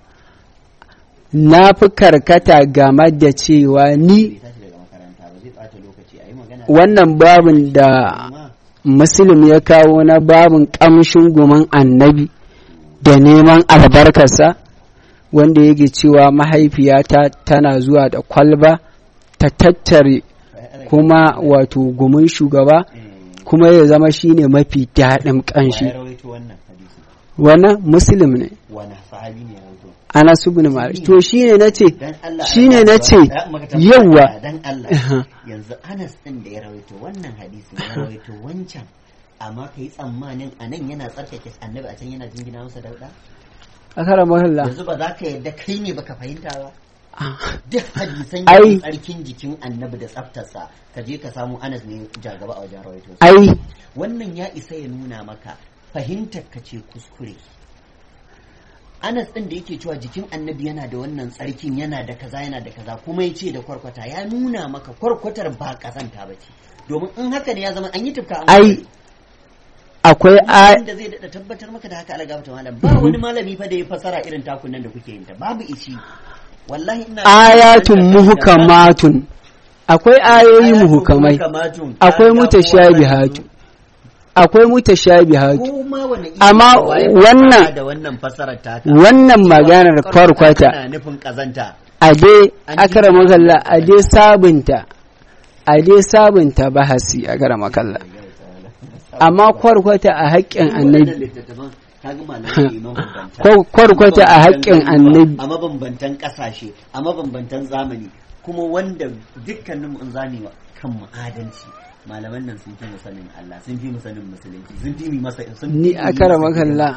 na fi karkata game da cewa ni tashi daga makaranta ba zai ɓata lokaci a yi magana wannan babin da amma muslim ya kawo na babin ƙamshin guman annabi da neman albarkarsa wanda yake cewa mahaifiyata tana zuwa da kwalba ta tattare kuma wato gumin shugaba kuma ya zama shine mafi daɗin ƙanshi ya rawaito wannan hadisi wannan muslim ne wani sahabi ne ya rawaito anas ibn malik to shine nace dan Allah shine Allah, nace ya maka tambaya, yawwa dan Allah yanzu Anas din da ya rawaito wannan hadisi ya rawaito wancan amma kai tsammanin anan yana tsarkake annabi a can yana jingina masa dauda akara mahalla yanzu ba za ka yadda kai ne baka fahimta ba duk hadisan Ai. yin tsarkin jikin annabi da tsaftarsa ka je ka samu Anas ne jagaba a wajen rawaito ai wannan ya isa ya nuna maka fahimtar ka ce kuskure Anas ɗin da yake cewa jikin annabi yana da wannan tsarkin yana da kaza yana da kaza kuma ya ce da kwarkwata ya nuna maka kwarkwatar ba kazanta ba ce domin in haka ne ya zama an yi tufka an ai warware. akwai a Wanda zai daɗa tabbatar maka da haka alaga ta malam ba wani malami fa da ya fasara irin takun nan da kuke yin ta babu ishi wallahi ina ayatun muhkamatun akwai ayoyi muhukamai muhkamatun akwai mutashabihatu akwai mutashabihatu ko ma wani iri Amma da waye wannan- fasara da wannan fasarar taka wannan maganar Cewa kwarkwata tana nufin kazanta a dai An akara ji- makalla a dai sabunta a dai sabunta bahasi akara makalla amma kwarkwata a haƙƙin annabi Kwar- kwarkwata a haƙƙin annabi a mabambantan ƙasashe a mabambantan zamani kuma wanda dukkanin in zami wa kan mu adalci malaman nan sun fi mu sanin Allah sun fi mu sanin musulunci sun fi mu masa sun fi ni mu akara masa makalla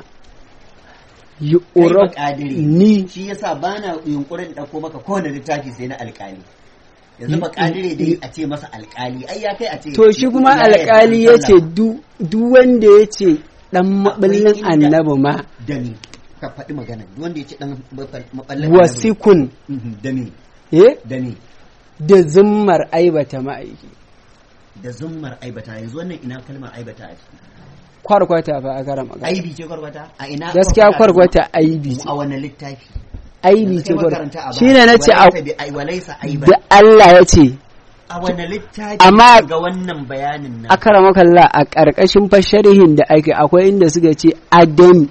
yi kai ba urab kadiri ni shi yasa bana yunkurin dauko maka kowane littafi sai na alkali yanzu ba kadire dai a ce masa alkali ai ya kai a ce to shi kuma ya yarda alƙali ya ce sallah. duk wanda ya ce ɗan maɓallin inda- annabi ma da ni ka faɗi magana duk wanda ya ce dan maballin annabi. wasikun Mhm, da ni eh da ni da zimmar aibata ma'aiki da zummar aibata yanzu wannan ina kalmar aibata a ciki kwarkwata ba a gara magana aibi ce kwarkwata a ina gaskiya kwarkwata aibi ce a wani littafi aibi ce Kai kwarkwata makaranta a shi ne na ce a walaisa bi ai walaisa aiban da Allah ya ce a wani littafi Amma- ga wannan bayanin nan a kara makalla a ƙarƙashin fasharihin da ake akwai inda suka ce adam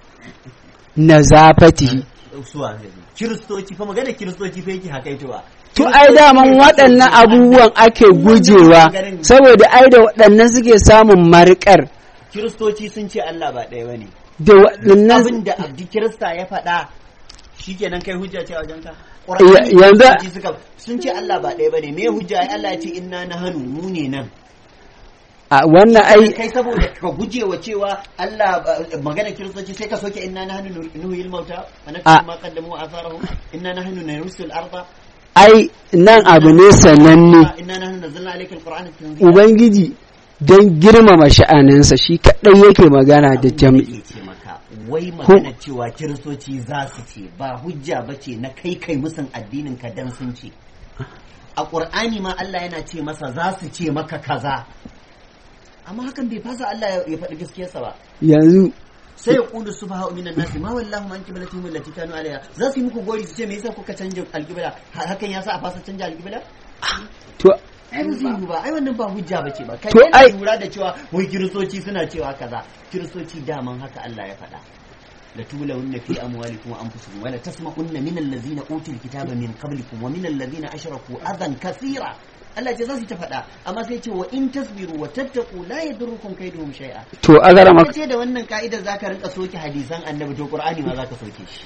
na zafatihi suwa kiristoci fa magana kiristoci fa yake hakaitowa to ai daman waɗannan abubuwan ake gujewa saboda ai da waɗannan suke samun marƙar kiristoci sun ce Allah ba ɗaya bane da waɗannan abin da abdi kirista ya faɗa shikenan kai hujja ce a wajenka Ya- Qur'ani yanzu- kiristoci suka sun ce Allah ba ɗaya bane me hujja ai Allah ya ce inna nahanu mu ne nan a wannan ai kai saboda ka guje wa cewa Allah ba- magana kiristoci sai ka soke inna nahnu nuhyil mauta wa A- naktubu ma qaddamu wa atharahum inna nahnu narsul arda ai nan abu ne sananne inna nahnu nazzalna alayka alqur'ana tanzila ubangiji don girmama sha'aninsa shi kaɗai yake magana da jam'i Abin ce maka wai magana cewa kiristoci za su ce ba hujja ba ce na kai kai musun addinin ka dan sun ce a ƙur'ani ma Allah yana ce masa za su ce maka kaza amma hakan bai fasa Allah ya- ya faɗi gaskiyarsa ba yanzu sai ya kulu subha minan nasi ma wallahu man qiblatihim allati kanu alaiha za su yi muku gori su ce me yasa kuka canja alqibla hakan yasa a fasa canja alqibla to ai ba zai yi ba ai wannan ba hujja bace ba kai To, ai- yana lura da cewa wai kiristoci suna cewa kaza kiristoci daman haka Allah ya faɗa la tulawunna fi amwalikum wa anfusikum wa la tasma'unna min allazina utul kitaba min qablikum wa min allazina ashraku adan kathira Allah ce za su ta faɗa amma sai ce wa in tasbiru wa tattaqu la yadurrukum kaiduhum shay'a to agara maka ce da wannan ka'idar zaka rinka soke hadisan annabi to qur'ani ma zaka soke shi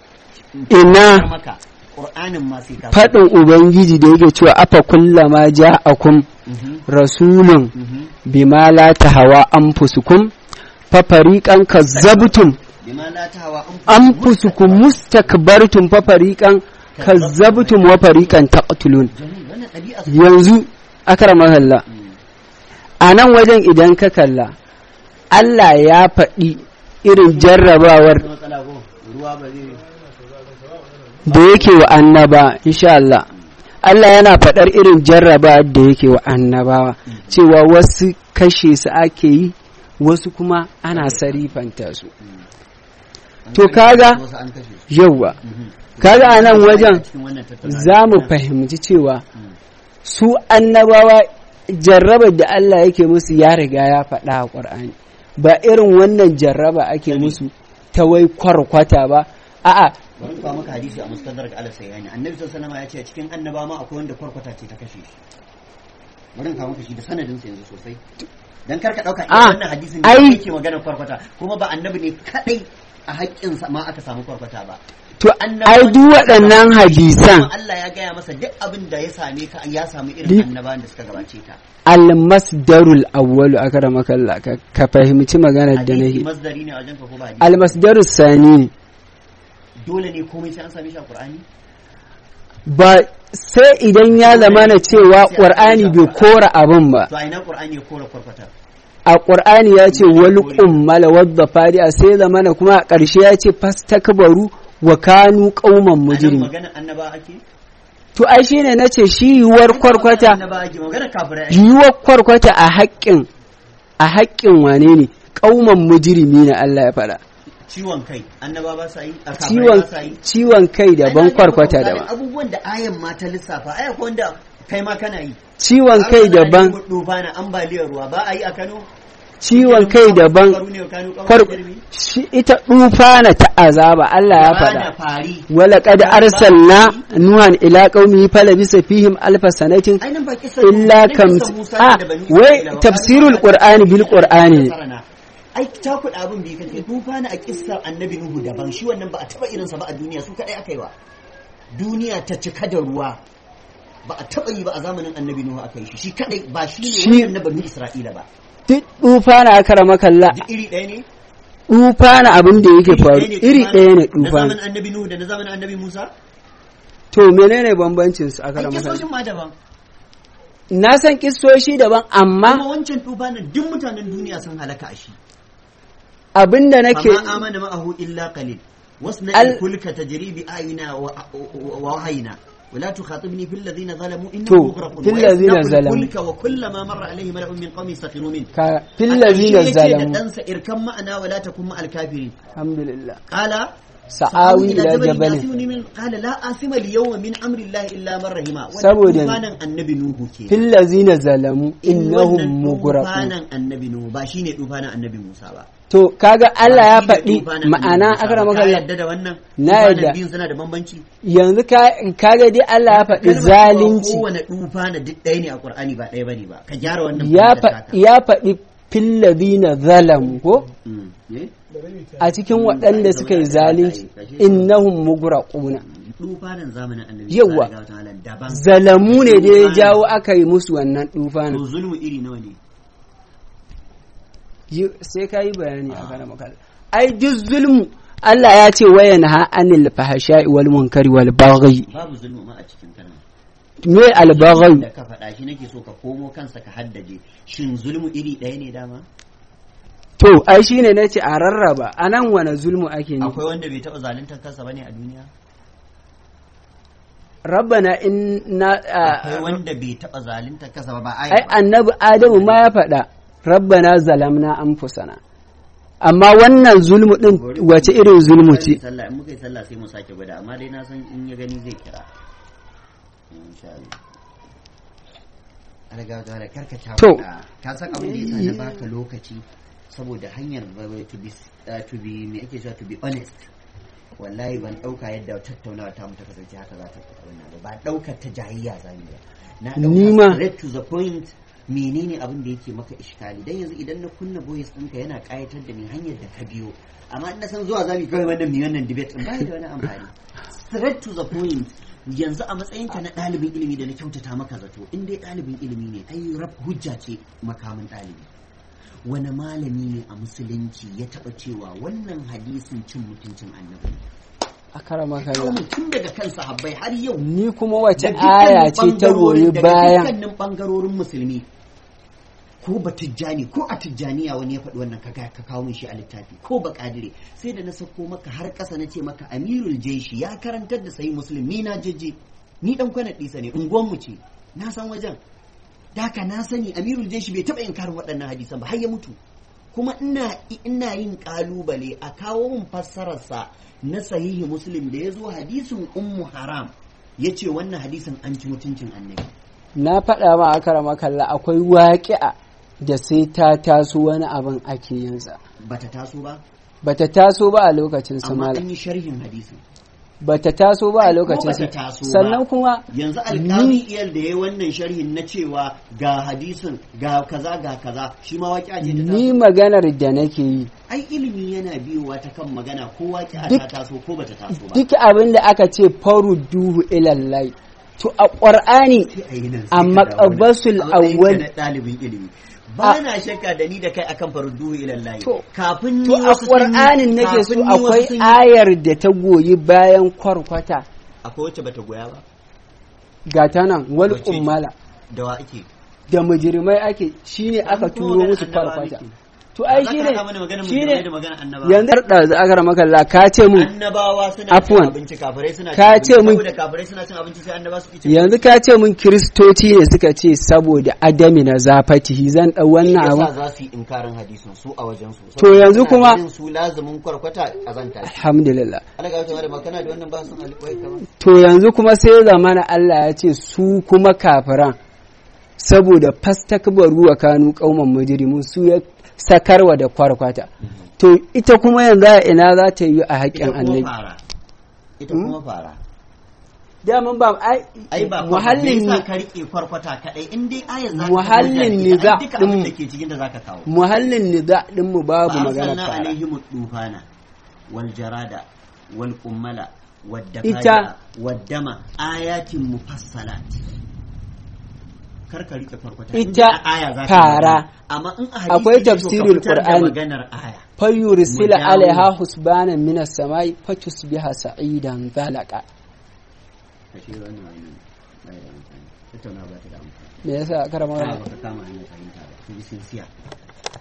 ina maka qur'anin ma sai ka faɗin ubangiji da yake cewa afa kullama ja'akum Mhm, rasulun mhm. bima la tahawa anfusukum fa fariqan kazzabtum bima la tahawa an anfusukum mustakbartum fa fariqan kazzabtum wa fariqan taqtulun Jamil, wannan ɗabi'a su yanzu akramaka Allah a nan wajen idan ka kalla Allah ya faɗi irin jarrabawar da matsala ko ruwa ba zai da yake wa annaba insha Allah Allah yana faɗar irin jarrabawar da yake wa annabawa cewa wasu kashe su ake yi wasu kuma ana sarifanta su To kaga- wasu an kashe su yauwa Mhm. kaga a nan wajen cikin wannan tattaunawa za mu fahimci cewa Mm. su annabawa jarrabar da Allah yake musu ya riga ya faɗa a ƙwar'ani ba irin wannan jarraba ake musu ta wai kwarkwata ba a'a bari in kawo maka hadisi a mustadrak ala sayyani annabi sallallahu alaihi wasallam ya ce cikin annaba ma akwai wanda kwarkwata ce ta kashe shi bari in kawo maka shi da sanadin sa yanzu sosai dan karka dauka Ah, wannan hadisin ne ai- yake magana kwarkwata kuma ba annabi ne kadai a haƙƙin sa ma aka samu kwarkwata ba to Annabawan ai duk da suka waɗannan gabace shi, hadisan kuma Allah ya gaya masa duk abin da ya same ka ya samu Di- irin annabawan da suka gabace ka almasdarul awwalu akramaka Allah ka, ka fahimci maganar da hadisi nake masdari ne a wajen ka ko ba hadisi almasdarus sani ne dole ne komai sai an same shi a Qur'ani ba sai idan ya zama na cewa ƙur'ani bai kora abin ba to a ina Qur'ani ya kora kwarkwata a ƙur'ani ya ce wal ƙummala wadda fari'a sai zama na kuma a ƙarshe ya ce fastakbaru wa kanu ƙauman anan mujrimi magana annaba ake to ai shine nace shi yiwuwar kwarkwata annaba ake magana kafirai ake yiwuwar kwarkwata a haƙƙin a haƙƙin wane ne ƙauman mujrimi na Allah ya faɗa ciwon kai annaba ba sa yi a kafirai ciwon ba sa yi ciwon kai daban Ai, na ga kwarkwata misalin daban abubuwan da ayan ma ta lissafa aya ko wanda kai ma kana yi ciwon kai daban duba na ambaliyar ruwa ba a yi a Kano ciwon kai daban Faru ne Kano kawai kwar jirgi? shi ita dufana ta azaba Allah ya Ba faɗa na fari ولقد أرسلنا نوحا إلى قومه فلبث فيهم ألف سنة ai nan ba kisa إلا كم آه وي تفسير القرآن بالقرآن ai ta kuɗa abin bai kace tufa na a kissar annabi nuhu daban shi wannan ba a taba irinsa ba a duniya su kadai aka yi wa duniya ta cika da ruwa ba a taba yi ba a zamanin annabi nuhu aka yi shi shi kadai ba shi ne Shi- wannan na banu isra'ila ba duk dufana aka rama kalla duk iri ɗaya ne dufana abin da yake faru iri ɗaya ne na dufana zamanin annabi nuhu da na zamanin annabi musa to menene bambancin su aka ai rama kisoshin kalla ma daban na san kissoshi daban amma amma wancan tufa na duk mutanen duniya sun halaka a shi abin da nake فما آمن معه إلا قليل واصنع ال- الفلك تجري بأعيننا و- و- ووحينا ولا تخاطبني في الذين ظلموا إنهم تو، مغرقون في الذين ويصنع ظلموا. الفلك وكلما مر عليه ملأ من قومه سخروا منه ka fillazina أكرشي يتي zalamu دنسا اركم معنا ولا تكن مع الكافرين alhamdulillah قال sa'awi ila jabalin يعصمني من قال لا آثم اليوم من أمر الله إلا من رحمه Saboda ne. wannan annabi Nuhu ke fillazina zalamu innahum wannan mughraqun tufanin annabi Nuhu ba shine tufanin annabi Musa ba to kaga Allah ya Ba shi ne faɗi tufanin ma'ana annabi Musa aka ba. rama Ka kalla yadda da wannan Na tufanin yadda. biyun suna da bambanci yanzu ka kaga dai Allah ya faɗi Kalmar cewa zalunci kowane tufa na duk ɗaya ne a Qur'ani ba ɗaya bane ba ka gyara wannan ya fahimtar fa- taka. ya faɗi fillazina zalamu ko Mm. Eh? a cikin waɗanda suka yi zalunci innahum mugraquna Tufanin zamanin annabi Yawwa. sallallahu alaihi wasallam daban zalamu ne da ya jawo aka yi musu wannan dufanin to zulmu iri nawa ne Yi- sai ka yi bayani a kana makala ai duk zulmu Allah ya ce wayan ha anil fahasha'i wal munkari wal baghi babu zulmu ma a cikin kalma me al baghi da ka faɗa shi nake so ka komo kansa ka haddace shin zulmu iri ɗaya ne dama to ai shine nace a rarraba anan wane zulmu ake nufi akwai wanda bai taɓa zaluntar kansa bane a duniya rabbana inna akwai wanda bai taɓa zaluntar kansa ba ba aya ai ba annabi adamu ma ya faɗa rabbana zalamna anfusana amma wannan zulmu din wace irin zulmu ce sallah in muka yi sallah sai mu sake gwada amma dai na san in ya gani zai kira insha Allah alaga da karka ta To. ka san abin da yasa na baka lokaci saboda hanyar uh, to be uh, to be me ake cewa to be honest wallahi ban dauka yadda tattaunawa ta mu ta kasance haka za ta wannan ba ba daukar ta jayayya zamu ba na Ni ma- dauka straight to the point menene abin da yake maka iskali dan yanzu idan na kunna voice ɗinka yana kayatar da ni hanyar da ka biyo amma in na san zuwa zamu kawai wannan mi wannan debate din bai da wani amfani straight to the point yanzu a matsayinka na ɗalibin ilimi da na kyautata maka zato in dai ɗalibin ilimi ne ai rab hujja ce makamin ɗalibi wani malami ne a musulunci ya taɓa cewa wannan hadisin cin mutuncin annabi ne a karama kalla kawai tun daga kan sahabbai har yau ni kuma wace da aya dukkanin ce ta goyi ɓangarorin- daga bayan dukkanin ɓangarorin musulmi ko ba tijjani ko a tijjaniya wani ya faɗi wannan ka ka kawo min shi a littafi ko ba kadire sai da na sako maka har ƙasa na ce maka amirul jeshi ya karantar da sayi muslim ni na jeje ni dan kwana ɗisa ne unguwan mu ce na san wajen daka na sani amirul jeshi bai taɓa yin karin waɗannan hadisan ba har ya mutu kuma ina ina yin kalubale a kawo min fassararsa na sahihi muslim da ya zo hadisin ummu haram ya ce wannan hadisin an ci mutuncin annabi na faɗa ma a karama kalla akwai waƙi'a da sai ta taso wani abin ake yinsa bata taso ba bata taso ba a lokacin su amma mala an yi sharhin hadisin bata taso ba a Ko lokacin bata su taso ba. sannan kuma yanzu alƙali iyal da ya wannan sharhin na cewa ga hadisin ga kaza ga kaza shi ma waƙi ce ta ni taso maganar da nake yi ai ilimi yana biyowa ta kan magana ko waƙi ta Duk- taso ko bata taso ba duk abin da aka ce faru duhu ilallai to a ƙwar'ani Sai a yi nan, sai a ka dawo nan. maqabasul A matsayinka awwal na ɗalibin ilimi ba na shakka da ni da kai akan farduhu ilallahi To- kafin ni to a wasu sun yi- ƙwar'anin nake so kafin ni wasu akwai sun yi- ayar da ta goyi bayan kwarkwata akwai wacce bata goya ba ga ta nan wal Wace ce? kummala da wa ake da mujirmai ake shine aka Kuma turo maganar musu annabawa kwarkwata muke. to ai Za ka shine haɗa mana maganar shine mujrimai da maganar annabawa yanzu da za aka makalla ka ce mun annabawa suna Afwan. cin abinci kafirai suna cin Ka abinci ce mun- saboda kafirai suna cin abinci sai annaba su cin yanzu ka ce mun kiristoci ne suka ce saboda adami na zafatihi zan dau wannan yasa abu za su yi inkarin hadisin su a wajen su To yanzu Suna kuma- ganin su lazumin kwarkwata kazanta ce alhamdulillah Allah ga wata ba kana da wannan ba sun alƙawai kamar to yanzu kuma sai zamana Allah ya ce su kuma kafiran saboda fastakbaru wa kanu kauman mujrimun su ya sakarwa da kwarkwata to ita kuma yanzu a ina za ta yi a ita haƙƙin kuma annabi fara ita kuma fara daman ba ai ai ba muhallin me yasa ni ka rike kwarkwata kadai in dai ayar za Muhallin niza duka abin din- da ke cikin da zaka kawo muhallin niza din mu babu magana فأرسلنا fara عليهم الطوفان والجراد والقمل والدفاع Ita- والدم آيات مفصلات karka rike farkwata Ita in dai a aya za ta fara. magana. amma in a hadisi Akwai ne to ka tafsirul fitar da Qur'ani. maganar aya fayursila Mu dawo. alaiha husbanan minas samai fatusbiha sa'idan zalaka kashe wannan wani bai da amfani tattauna ba ta da amfani me yasa karama Aya baka kama hanyar fahimta ba to bi sincere